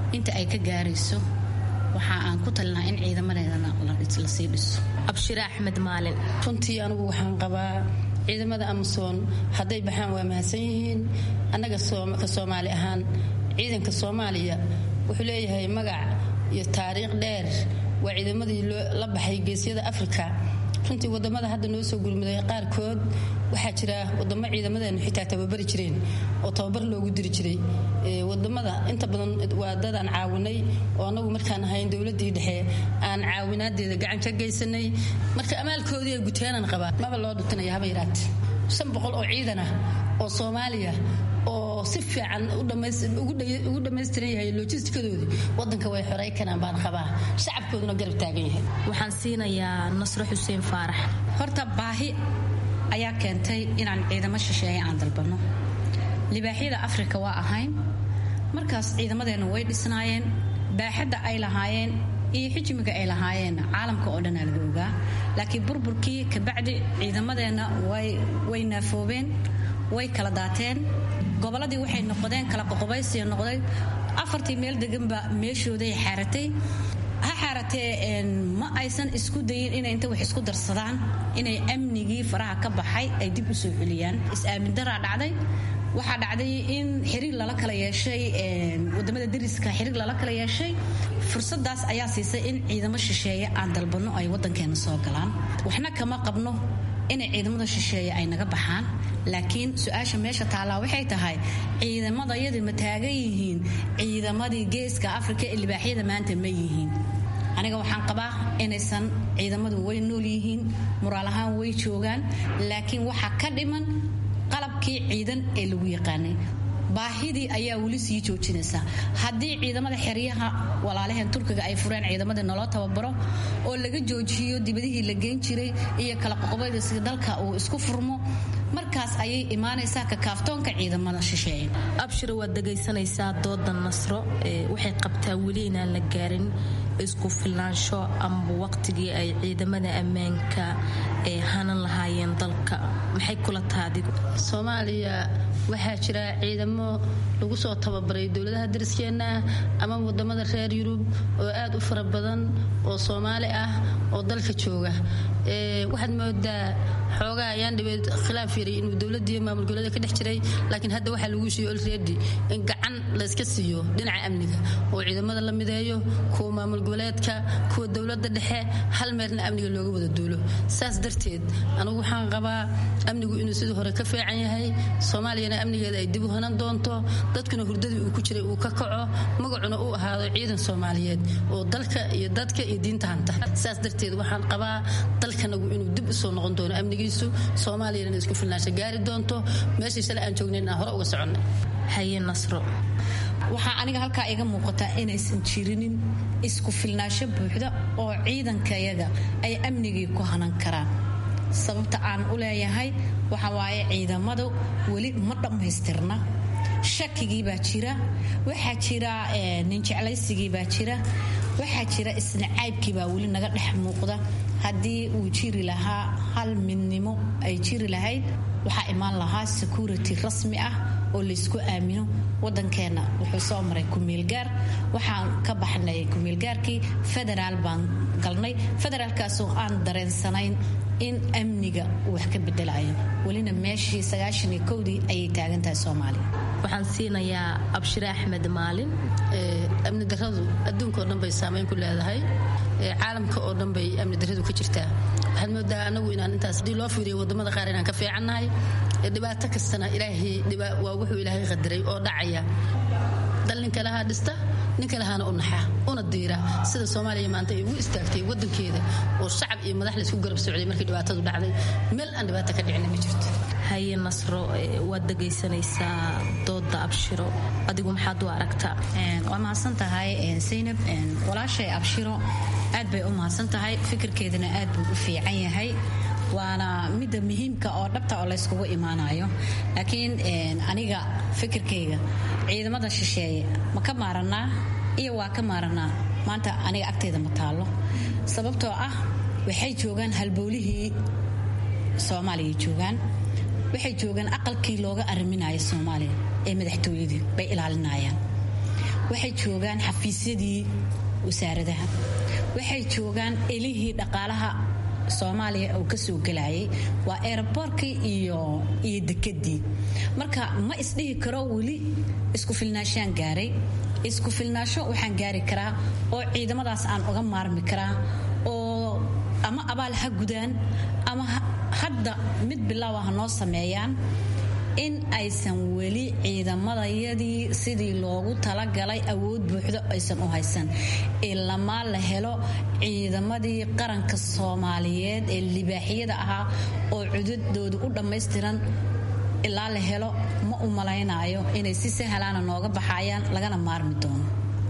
inta ay ka gaarayso waxa aan ku talinaa in ciidamadeedana la sii dhiso abshire axmed maalin runtii anigu waxaan qabaa ciidamada amason hadday baxaan waa mahadsan yihiin annaga ka soomaali ahaan ciidanka soomaaliya wuxuu leeyahay magac iyo taariikh dheer waa ciidamadii la baxay geesyada afrika runtii wadamada hadda noo soo gurmuday qaarkood waxaa jira wadamo ciidamadeenu xitaa tababari jireen oo tababar loogu diri jiray wadamada inta badan waa dad aan caawinay oo anagu markaan ahayn dowladii dhexe aan caawinaadeeda gacan ka geysanay marka amaalkoodii ay guteenan qabaa maba loo dhutinaya haba yaraate shan boqol oo ciidan ah oo soomaaliya oo si fiican ugu dhammaystiran yahay lojistikadoodii wadanka way xorey karaan baan qabaa shacabkooduna garab taagan yahay waxaan siinayaa nasro xuseen faarax horta baahi ayaa keentay inaan ciidamo shisheeye aan dalbanno libaaxyada afrika waa ahayn markaas ciidamadeenna way dhisnaayeen baaxadda ay lahaayeen iyo xijmiga ay lahaayeen caalamka oo dhanaa laga ogaa laakiin burburkii kabacdi ciidamadeenna way naafoobeen way kala daateen gobolladii waxay noqdeen kala qoqobaysiya noqday afartii meel deganba meeshooday xaaratay ha xaaratee ma aysan isku dayin inay inta wax isku darsadaan inay amnigii faraha ka baxay ay dib u soo celiyaan is-aamin daraa dhacday waxaa dhacday in xiriir lala kala yeeshay wadamada dariska xiriir lala kala yeeshay fursadaas ayaa siisay in ciidamo shisheeye aan dalbanno ay wadankeena soo galaan waxna kama qabno inay ciidamada shisheeye ay naga baxaan laakiin su-aasha meesha taallaa waxay tahay ciidamadayadii ma taagan yihiin ciidamadii geeska afrika ee libaaxyada maanta ma yihiin aniga waxaan qabaa inaysan ciidamadu way nool yihiin muraal ahaan way joogaan laakiin waxaa ka dhiman qalabkii ciidan ee lagu yaqaanay baahidii ayaa weli sii joojinaysa haddii ciidamada xeryaha walaalaheen turkiga ay fureen ciidamadii naloo tababaro oo laga joojiyo dibadihii la geen jiray iyo kala qoqobayda sida dalka uu isku furmo markaas ayay imaanaysaa kakaaftoonka ciidamada shisheeye abshir waad dhegaysanaysaa dooda nasro waxay qabtaa weli inaan la gaarin isku filaansho amba waqtigii ay ciidamada ammaanka ay hanan lahaayeen dalka maxay kula taadigu soomaaliya waxaa jira ciidamo lagu soo tababaray dowladaha dariskeenna ama wadamada reer yurub oo aad u fara badan oo soomaali ah oo dalka jooga waxaad moodaa xoogaa ayaan dhibeed khilaaf yari inuu dowladiiyo maamul goboleeda ka dhex jiray laakiin hadda waxaa lagu siiyo olredi in gacan layska siiyo dhinaca amniga oo ciidamada la mideeyo kuwa maamul goboleedka kuwa dowlada dhexe hal meerna amniga looga wada duulo saas darteed anigu waxaan qabaa amnigu inuu sidii hore ka fiican yahay soomaaliyana amnigeeda ay dib u hanan doonto dadkuna hurdadii uu ku jiray uu ka kaco magacuna uu ahaado ciidan soomaaliyeed oo dalka iyo dadka iyo diinta hanta saas darteed waxaan qabaa dalkanagu inuu dib usoo noqon doono amnigiisu soomaaliyana isku filnaansha gaari doonto meeshii shalay aan joognayn aan hore uga soconnay haye nasro waxaa aniga halkaa iga muuqataa inaysan jirinin isku filnaansho buuxda oo ciidankayaga ay amnigii ku hanan karaan sababta aan u leeyahay waxa waaye ciidamadu weli ma dhammaystirna shakigii baa jira waxaa jira ninjeclaysigii baa jira waxaa jira isnacaybkii baa weli naga dhex muuqda haddii uu jiri lahaa hal midnimo ay jiri lahayd waxaa imaan lahaa security rasmi ah oo laysku aamino wadankeenna wuxuu soo maray kumeelgaar waxaan ka baxnay kumeelgaarkii federaal baan galnay federaalkaasoo aan dareensanayn in amniga uu wax ka bedelayo welina meeshii sagaashaniyo kowdii ayay taagan tahay soomaaliya waxaan siinayaa abshire axmed maalin amni daradu adduunka oo dhan bay saamayn ku leedahay caalamka oo dhan bay amni daradu ka jirtaa waxaad moodaa anagu inaan intaas hadii loo fiiriyo wadamada qaar inaan ka fiicannahay dhibaato kastana ilaahay waa wuxuu ilaahay qadaray oo dhacaya dal ninka lahaa dhista ninka lahaana u naxa una diira sida soomaaliya maanta ay ugu istaagtay wadankeeda oo shacab iyo madax laysku garab socday markii dhibaatadu dhacday meel aan dhibaato ka dhicina ma jirto haye nasro waad dhegaysanaysaa dooda abshiro adigu maxaad u aragtaa waa mahadsan tahay saynab walaashay abshiro aad bay u mahadsan tahay fikirkeedana aad buu u fiican yahay waana midda muhiimka oo dhabta oo layskugu imaanayo laakiin aniga fikirkayga ciidamada shisheeye ma ka maaranaa iyo waa ka maaranaa maanta aniga agtayda ma taallo sababtoo ah waxay joogaan halbowlihii soomaaliya joogaan waxay joogaan aqalkii looga ariminayo soomaaliya ee madaxtooyadii bay ilaalinayaan waxay joogaan xafiisyadii wasaaradaha waxay joogaan elihii dhaqaalaha soomaaliya uu kasoo gelayay waa eeraboorkii iyo iyo dekedii marka ma isdhihi karo weli isku filnaashaan gaaray isku filnaasho waxaan gaari karaa oo ciidamadaas aan uga maarmi karaa oo ama abaal ha gudaan ama hadda mid bilaawa ha noo sameeyaan in aysan weli ciidamadayadii sidii loogu talagalay awood buuxdo aysan u haysan ilamaa la helo ciidamadii qaranka soomaaliyeed ee libaaxyada ahaa oo cududooda u dhammaystiran ilaa la helo ma u malaynaayo inay si sahlaana nooga baxayaan lagana maarmi doono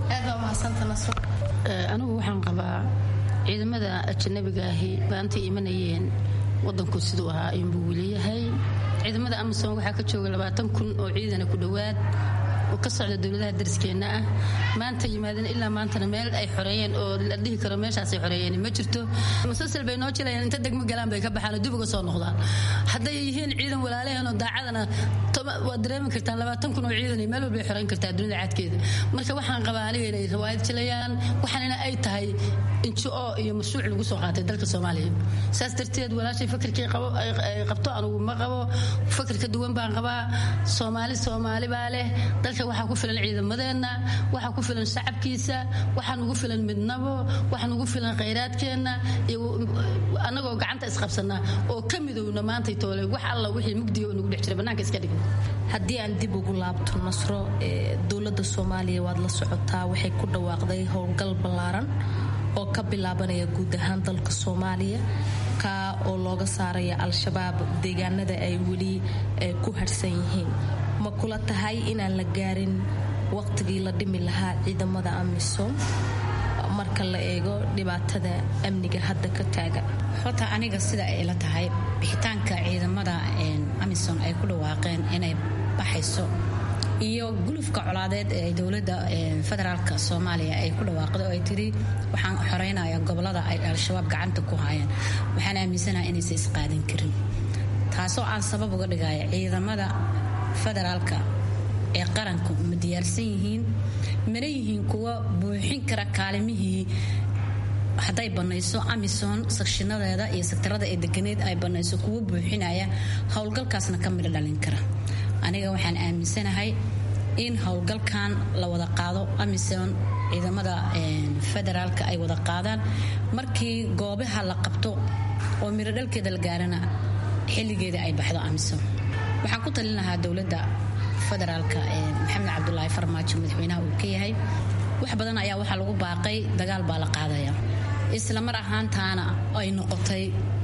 anigu waxaan qabaa ciidamada ajanabiga ahi baantay imanayeen wadanku siduu ahaa ayuunbuu weliyahay ciidamada amasom waxaa ka jooga labaatan kun oo ciidana ku dhowaad oo ka socda dowladaha dariskeenna ah maanta yimaadeen ilaa maantana meel ay xoreeyeen oo la dhihi karo meeshaasay xoreeyeen ma jirto musalsal bay noo jilayaan inta degmo galaan bay ka baxaan oo dib uga soo noqdaan hadday yihiin ciidan walaalaheen oo daacadana waad dareemi kartaan labaatan kun oo ciidan meel walbay xoreyn kartaa dunida cadkeeda marka waxaan qabaa aniga inay rawaayad jilayaan waxaanina ay tahay injo iyo mashruuc lagu soo qaatay dalka soomaaliya saas darteed walaashay fakarkii ay qabto anugu ma qabo fakar ka duwan baan qabaa soomaali soomaali baa leh dalka waxaa ku filan ciidamadeenna waxaa ku filan shacabkiisa waxaa nugu filan midnabo waxaa nugu filan khayraadkeenna iyo annagoo gacanta isqabsana oo ka midowna maantay toole wax alla wixii mugdiga oo nugu dhex jira bannaanka iska dhig haddii aan dib ugu laabto nasro dowladda soomaaliya waad la socotaa waxay ku dhawaaqday howlgal ballaaran oo ka bilaabanaya guud ahaan dalka soomaaliya ka oo looga saaraya al-shabaab deegaanada ay weli ku harhsan yihiin ma kula tahay inaan la gaarin waqtigii la dhimi lahaa ciidamada amisom marka la eego dhibaatada amniga hadda ka taagan horta aniga sida ay la tahay bixitaanka ciidamada amisom ay ku dhawaaqeen inay baxayso iyo gulufka colaadeed ee dowladda federaalk soomaaliya ay ku dhawaaqday oo ay tiri waxaan xoreynaya gobolada ay al-shabaab gacanta ku hayaan waxaan aaminsanaha inaysan isqaadan karin taasoo aan sabab uga dhigaya ciidamada federaalka ee qaranku ma diyaarsan yihiin mana yihiin kuwa buuxin kara kaalimihii hadday banayso amison sakshinadeeda iyo sektarada ee deganeed ay banayso kuwa buuxinaya howlgalkaasna ka midho dhalin kara aniga waxaan aaminsanahay in howlgalkan la wada qaado amison ciidamada federaalka ay wada qaadaan markii goobaha la qabto oo midho dhalkeeda la gaarana xilligeeda ay baxdo amison waxaan ku talin lahaa dowladda federaalka maxamed cabdulaahi farmaajo madaxweynaha uu ka yahay wax badan ayaa waxaa lagu baaqay dagaal baa la qaadaya isla mar ahaantaana ay noqotay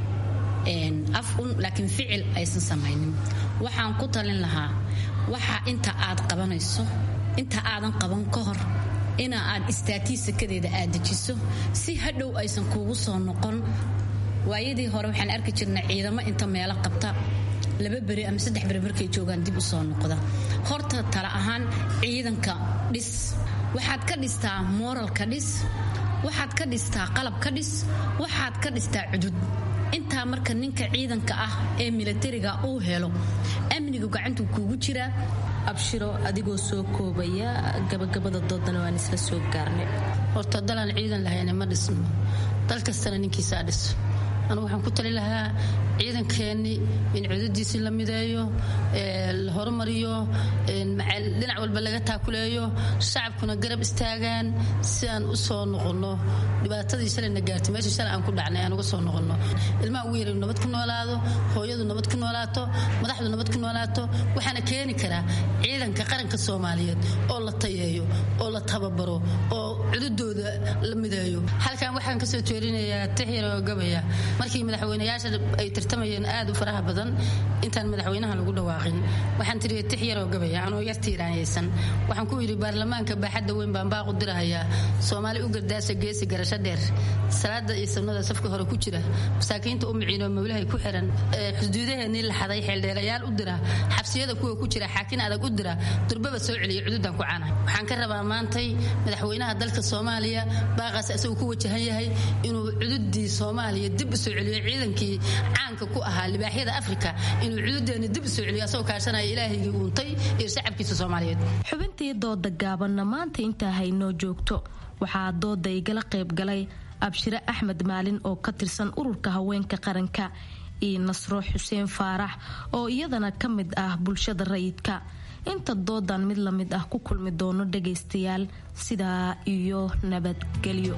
af un laakiin ficil aysan samaynin waxaan ku talin lahaa waxa inta aad qabanayso inta aadan qaban ka hor ina aad istaatii sakadeeda aad dejiso si hadhow aysan kuugu soo noqon waayadii hore waxaan arki jirnay ciidamo inta meelo qabta laba beri ama saddex beri markay joogaan dib u soo noqda horta tala ahaan ciidanka dhis waxaad ka dhistaa mooralka dhis waxaad ka dhistaa qalab ka dhis waxaad ka dhistaa cudud intaa marka ninka ciidanka ah ee milatariga uu helo amnigu gacantuu kuugu jiraa abshiro adigoo soo koobaya gabagabada doodana waan isla soo gaarnay horta dalaan ciidan lahayna ma dhisno dal kastana ninkiisaa dhiso anu waxaan ku tali lahaa ciidankeennii in cudadiisii la mideeyo la horumariyo dhinac walba laga taakuleeyo shacabkuna garab istaagaan si aan u soo noqonno dhibaatadii shalayna gaartay meesha shalay aan ku dhacnay aan uga soo noqonno ilmaha ugu yaray nabad ku noolaado hooyadu nabad ku noolaato madaxdu nabad ku noolaato waxaana keeni karaa ciidanka qaranka soomaaliyeed oo la tayeeyo oo la tababaro oo cududooda la mideeyo halkan waxaan kasoo jeerinayaa tixyaro gabaya markii madaxweynayaasha ay tartamayeen aad u faraha badan intaan madaxweynaha lagu dhawaaqin waxaan tiri tix yaroo gabaya anoo yar tiiraanyaysan waxaan ku yidhi baarlamaanka baaxadda weyn baan baaqu dirahayaa soomaali u gardaasa geesi garasho dheer salaada iyo sunnada safka hore ku jira masaakiinta u miciinoo mawlahay ku xiran xuduudaheennii la xaday xeeldheerayaal u dira xabsiyada kuwa ku jira xaakin adag u dira durbaba soo celiya cududan ku cana waxaan ka rabaa maantay madaxweynaha dalka soomaaliya baaqaas isaguu ku wajahan yahay inuu cududii soomaaliya dib soo celiyo ciidankii caanka ku ahaa libaaxyada afrika inuu cududeena dib u soo celiyo asagoo kaashanaya ilaahigii uuntay iyo shacabkiisa soomaaliyeed xubintii dooda gaabanna maanta intaa haynoo joogto waxaa dooda igala qayb galay abshire axmed maalin oo ka tirsan ururka haweenka qaranka iyo nasro xuseen faarax oo iyadana ka mid ah bulshada rayidka inta doodan mid la mid ah ku kulmi doono dhagaystayaal sidaa iyo nabadgelyo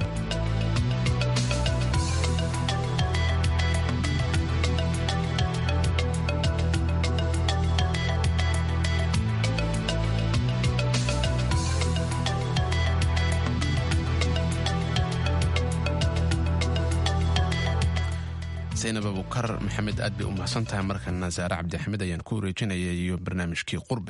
zaynab abukar maxamed aad bay u mahadsan tahay markana saare cabdixamed ayaan ku wareejinaya iyo barnaamijkii qurbe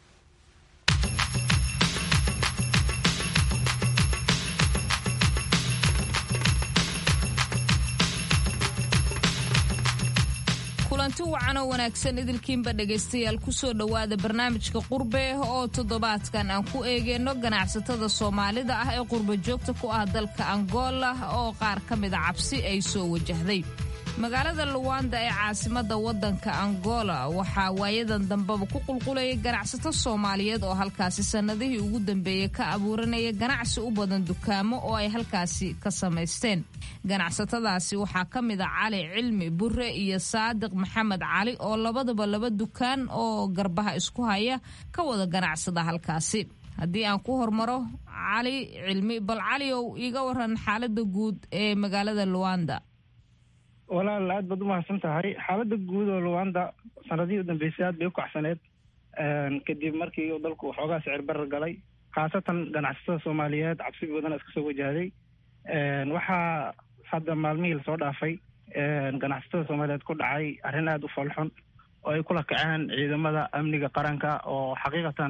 kulanti wacan oo wanaagsan idilkiinba dhegaystayaal kusoo dhowaada barnaamijka qurbe oo toddobaadkan aan ku eegeyno ganacsatada soomaalida ah ee qurba joogta ku ah dalka angola oo qaar ka mida cabsi ay soo wajahday magaalada luwanda ee caasimada wadanka angola waxaa waayadan dambeba ku qulqulayay ganacsato soomaaliyeed oo halkaasi sannadihii ugu dambeeyey ka abuuranaya ganacsi u badan dukaamo oo ay halkaasi ka samaysteen ganacsatadaasi waxaa ka mid a cali cilmi burre iyo saadiq maxamed cali oo labadaba laba dukaan oo garbaha isku haya ka wada ganacsada halkaasi haddii aan ku hormaro cali cilmi bal caliow iiga waran xaalada guud ee magaalada luwanda walaal aad baad u mahadsan tahay xaaladda guud oo luwanda sanadihii u dambeysay aad bay u kacsaneed kadib markii uu dalku waxoogaa sicir barar galay khaasatan ganacsatada soomaaliyeed cabsi badan iska soo wajahday waxaa hadda maalmihii lasoo dhaafay ganacsatada soomaaliyeed ku dhacay arrin aada u foolxun oo ay kula kaceen ciidamada amniga qaranka oo xaqiiqatan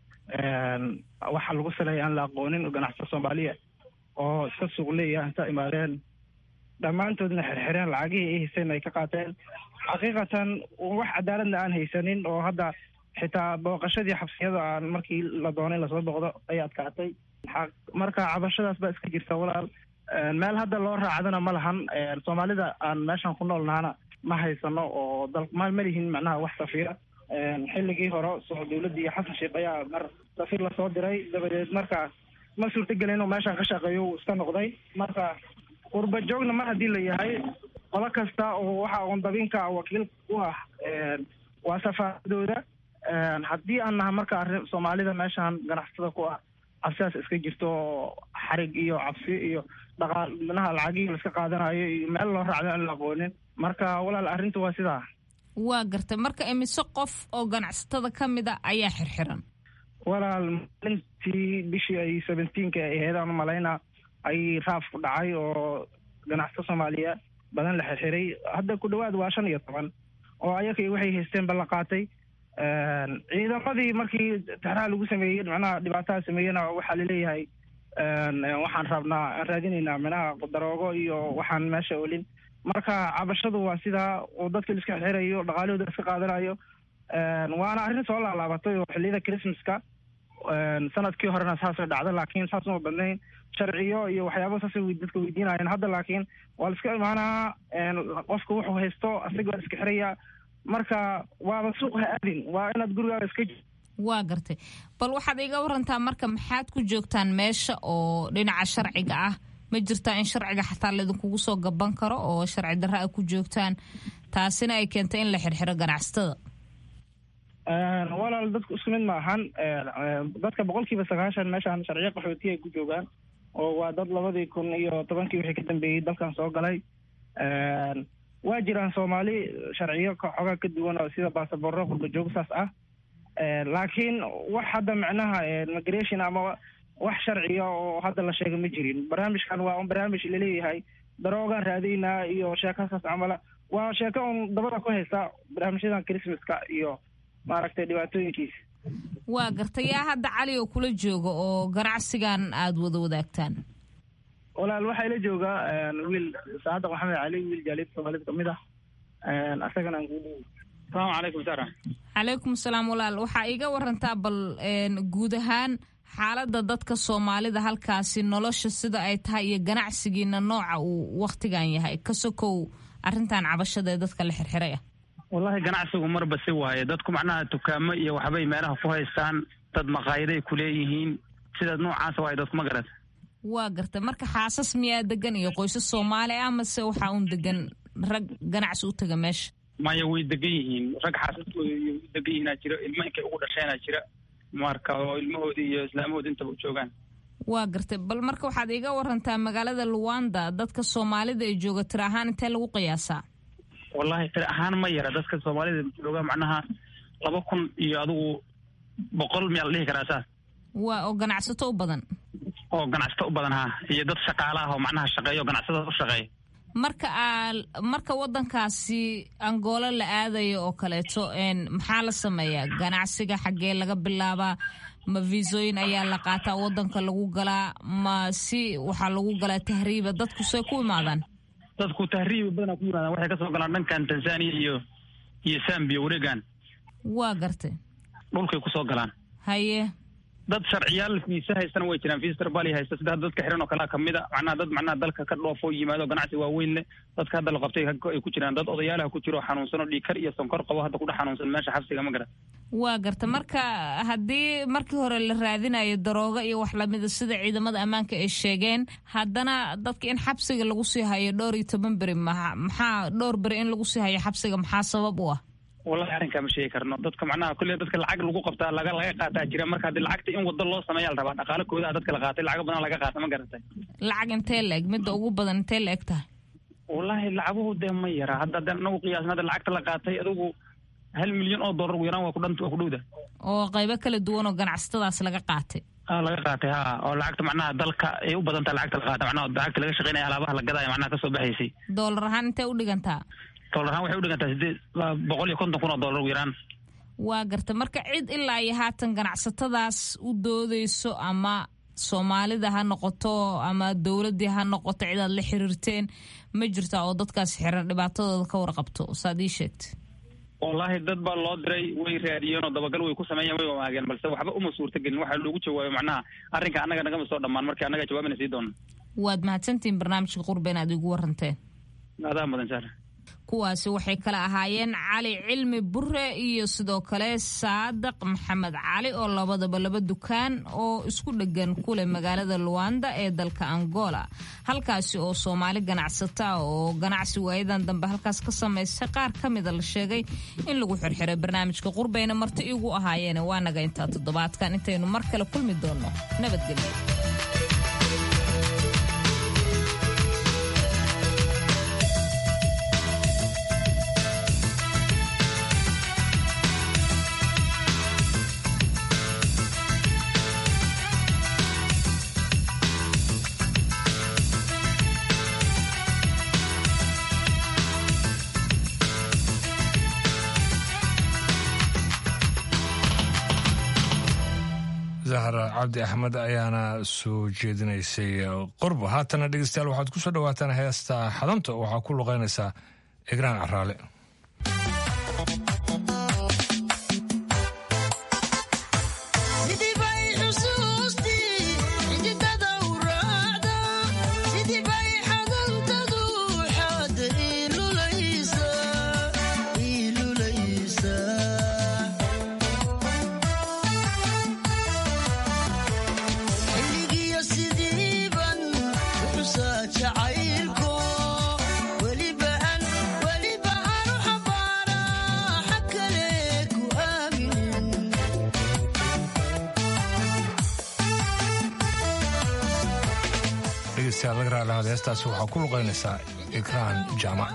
waxa lagu saleeya aan la aqoonin oo ganacsatada soomaaliya oo iska suuqleeya inta imaadeen dhammaantoodna xirxireen lacagihii ay hayseen ay ka qaateen xaqiiqatan wax cadaaladna aan haysanin oo hadda xitaa booqashadii xabsiyada aan markii la doonay lasoo boqdo ay adkaatay marka cabashadaas baa iska jirta walaal meel hadda loo raacdana ma lahan soomaalida aan meeshan ku nool nahana ma haysano oo dal ma malihin macnaha wax safiira xilligii hore soo dowladdii xasan sheekh ayaa mar safiir lasoo diray dabadeed marka ma suurtagelin inuu meeshan ka shaqeeyo uu iska noqday marka qurba joogna mar haddii la yahay qolo kasta oo waxa oondabinka wakiil u ah waa safaaradooda haddii aan naha marka arrin soomaalida meeshan ganacsatada ku ah cabsidaas iska jirto oo xarig iyo cabsi iyo dhaqaal minaha lacagihii la iska qaadanayo iyo meel loo raacdo aan la aqoonin marka walaal arrintu waa sidaa waa gartay marka imise qof oo ganacsatada ka mid a ayaa xirxiran walaal maalintii bishii ay seventeenka ay ahayd aan malaynaa ay raaf ku dhacay oo ganacsato soomaaliya badan la xirxiray hadda ku dhawaad waa shan iyo toban oo ayakay waxay haysteen balla qaatay ciidamadii markii taxraha lagu sameeyey macnaha dhibaataha sameeyena waxaa laleeyahay waxaan rabnaa aan raadinaynaa minaha daroogo iyo waxaan meesha olin marka cabashadu waa sidaa oo dadka la iska xirxirayo dhaqaalahooda la iska qaadanayo waana arrin soo laalaabatay oo xilliyada christmaska sanadkii horena saasoo dhacda laakiin saas uma badnayn sharciyo iyo waxyaaba saasay dadka weydiinayeen hadda laakiin waa la iska imaanaa qofka wuxuu haysto asaga waa la iska xiraya marka waaba suuq ha aadin waa inaad gurigaaga iska waa gartay bal waxaad iga warantaa marka maxaad ku joogtaan meesha oo dhinaca sharciga ah ma jirtaa in sharciga xataa laydinkugu soo gaban karo oo sharci darra a ku joogtaan taasina ay keentay in la xirxiro ganacsatada walaal dadku isku mid ma ahan dadka boqolkiiba sagaashan meeshaan sharciyo qaxootiya ay ku joogaan oo waa dad labadii kun iyo tobankii wixii ka dambeeyey dalkan soo galay waa jiraan soomaali sharciyo xoogaa ka duwan oo sida baasaboorro qurba joog saas ah laakiin wax hadda macnaha migration ama wax sharciya oo hadda la sheega ma jirin barnaamijkan waa un barnaamij laleeyahay daroogaan raadaynaa iyo sheekasaas camala waa sheeko un dabada ku haysta barnaamijyadan christmaska iyo maaragtay dhibaatooyinkiisa waa gartay yaa hadda cali oo kula jooga oo ganacsigan aada wada wadaagtaan walaal waxaa ila joogaa wiil saadiq maxamed cali wiil jaalid soomaalida kamid ah asagana aan kuu asalaamu calaykum sara calaykum salaam walaal waxaa iiga warantaa bal guud ahaan xaaladda dadka soomaalida halkaasi nolosha sida ay tahay iyo ganacsigiina nooca uu wakhtigan yahay ka sokow arrintan cabashada ee dadka la xirxiray ah wallahi ganacsigu marba si waaye dadku macnaha dukaamo iyo waxbay meelaha ku haystaan dad maqaayaday ku leeyihiin sidaas noocaasa waaye dadku ma garat waa gartay marka xaasas miyaa degan iyo qoysas soomaali ah mase waxaa uun degan rag ganacsi u taga meesha maya way degan yihiin rag xaasaskooda iyo u degan yihiinaa jira ilmo inkay ugu dhasheenaa jira marka oo ilmahooda iyo islaamahooda intaba u joogaan waa gartay bal marka waxaad iga warantaa magaalada luwanda dadka soomaalida ee jooga tir ahaan intee lagu qiyaasaa wallahi tir ahaan ma yara dadka soomaalida jooga macnaha laba kun iyo adigu boqol miyaa la dhihi karaa saas waa oo ganacsato u badan oo ganacsato u badan ha iyo dad shaqaala ah oo macnaha shaqeeya oo ganacsatada u shaqeeya marka aa marka wadankaasi angoolo la aadayo oo kaleeto maxaa la sameeyaa ganacsiga xaggee laga bilaabaa ma viisooyin ayaa la qaataa wadanka lagu galaa ma si waxaa lagu galaa tahriiba dadku see ku imaadaan dadku tahriiba badanaa ku yimaadaan waxay kasoo galaan dhankan tanzania iyo iyo zambia wareegan waa gartay dhulkay kusoo galaan haye dad sharciyaal fiisa haystana way jiraan fiister bali haysta sida dadka xiran oo kalea kamid a macnaha dad macnaha dalka ka dhoofo yimaado ganacsi waaweyn leh dadka hadda la qabtay ay ku jiraan dad odayaalaha ku jiro xanuunsan oo dhiikar iyo sonkor qabo hadda kudhex xanuunsan meesha xabsiga ma garan waa garta marka haddii markii hore la raadinayo darooga iyo wax lamida sida ciidamada ammaanka ay sheegeen haddana dadka in xabsiga lagu sii hayo dhowr iyo toban beri maxaa dhowr beri in lagu sii hayo xabsiga maxaa sabab u ah wallahi arrinkaa ma sheegi karno dadka macnaha kulle dadka lacag lagu qabtaa laga laga qaataa jira marka haddii lacagta in wado loo sameeya la rabaa dhaqaale koodaha dadka la qaatay lacago badan laga qaata ma garatay lacag intee la eg midda ugu badan intee la eg tahay wallahi lacaguhu dee ma yara hadda hadda anagu qiyaasna hadda lacagta la qaatay adigu hal milyan oo dollar ugu yaraan waa kudhant waa ku dhowda oo qaybo kala duwan oo ganacsatadaas laga qaatay a laga qaatay ha oo lacagta macnaha dalka ay u badan tahay lacagta la qaata macnaha lacagta laga shaqeynaya alaabaha la gadaya macnaha kasoo baxaysay doolar ahaan intee u dhigantaa dollar ahaan waxay u dhigantaa sideed boqol iyo konton kun oo dollar ugu yaraan waa garta marka cid ilaa iyo haatan ganacsatadaas u doodeyso ama soomaalida ha noqoto ama dowladdii ha noqoto cid aad la xiriirteen ma jirta oo dadkaas xiran dhibaatadooda ka warqabto saad ii sheegtay wallaahi dad baa loo diray way raadiyeen oo dabagal way ku sameeyeen way wamaageen balse waxba uma suurtagelin waxaa loogu jawaayo macnaha arrinka annaga nagama soo dhammaan markii annaga jawaabina sii doona waad mahadsantihiin barnaamijka qurba inaad igu waranteen adaa mudan saar kuwaasi waxay kala ahaayeen cali cilmi bure iyo sidoo kale saadiq maxamed cali oo labadaba laba dukaan oo isku dhegan kuleh magaalada luwanda ee dalka angola halkaasi oo soomaali ganacsata oo ganacsi waayadan dambe halkaas ka samaystay qaar ka mida la sheegay in lagu xirxiray barnaamijka qurbayna marti igu ahaayeene waa naga intaa toddobaadkan intaynu mar kale kulmi doonno nabadgelyo zahra cabdi axmed ayaana soo jeedinaysay qorbo haatana dhegeystayaal waxaad ku soo dhawaataan heesta xadanta waxaa ku luqeynaysaa egraan caraale dhegeystayaal laga raalahaad heestaasi waxaa ku luqeynaysaa ikraan jaamac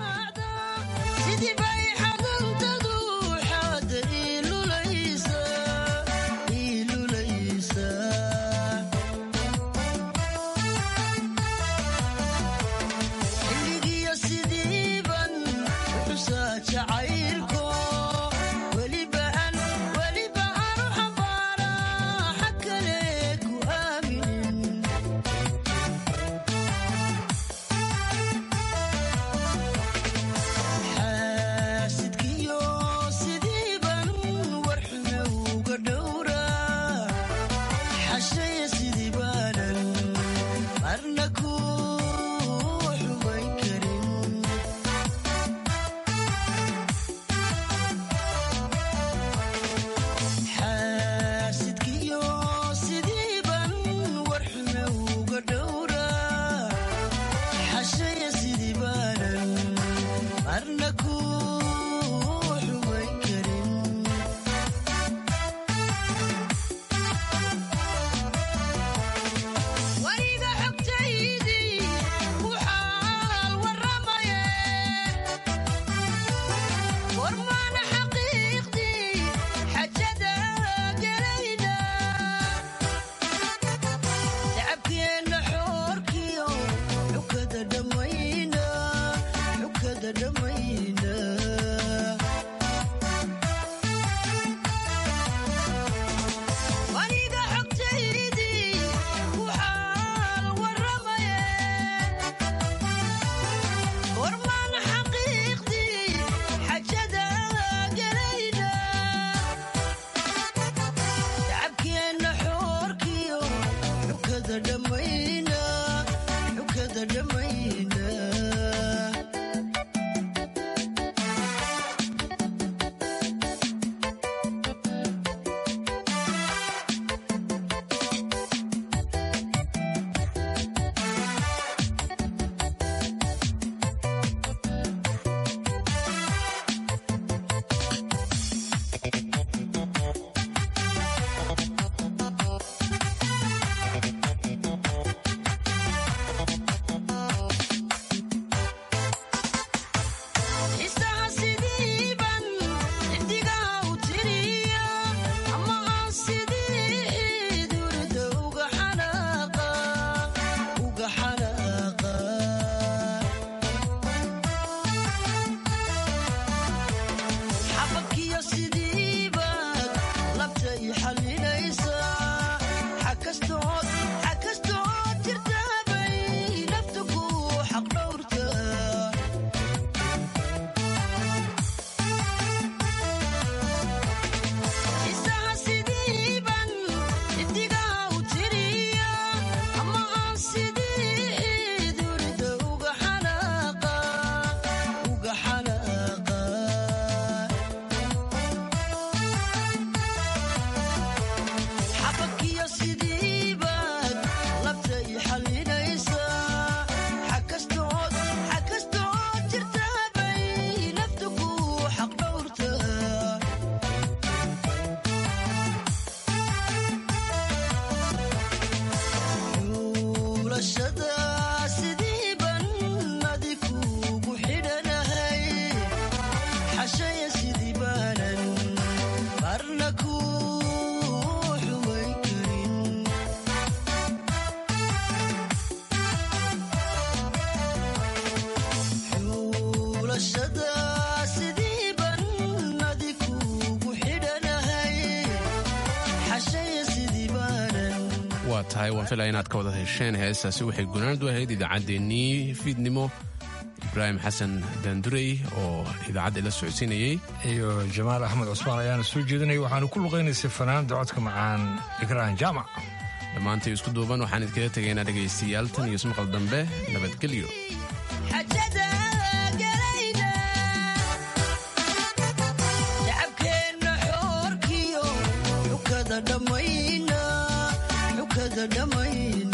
xukada dhammayna xukada dhammayna isaha sidiiban xidigaha u tiriya ama aan sidii durda uga xanaaqa uga xanaaqa xababkiyo sidiibaad labta i xalinaysaa xakastood xakastood jirtaabay naftu ku xaq dhowrtaa isaha sidiiban xidigaha u tiriya ama aan sidii durda uga xanaaqa uga xanaaqa xababkiyo sidiibaad labta i xalinaysaa xakastood xakastood jirtaabay naftu ku xaq dhowrtaa xuulashada sidiiban adi kuugu xidhanahay xashaya sidii baanan marna ku xumayn karin xuulashada sidiiban adi kuugu xidhanahay xashaya sidii baanan waa tahay waan filaya inaad ka wada hesheen heestaasi waxay gunaanadu ahayd idaacaddeenii fiidnimo ibraahim xasan daandurey oo idaacadda ila socodsiinayey iyo jamaal axmed cusmaan ayaana soo jeedinaya waxaanu ku luqaynaysay fanaanda codka macaan ikraan jaamac dhammaantay isku duuban waxaan idinkaga tegaynaa dhegaystayaal tan iyo ismaqal dambe nabadgelyo xajada galayna shacabkeenna xoorkiyo xukada dhammayna xukada dhammayna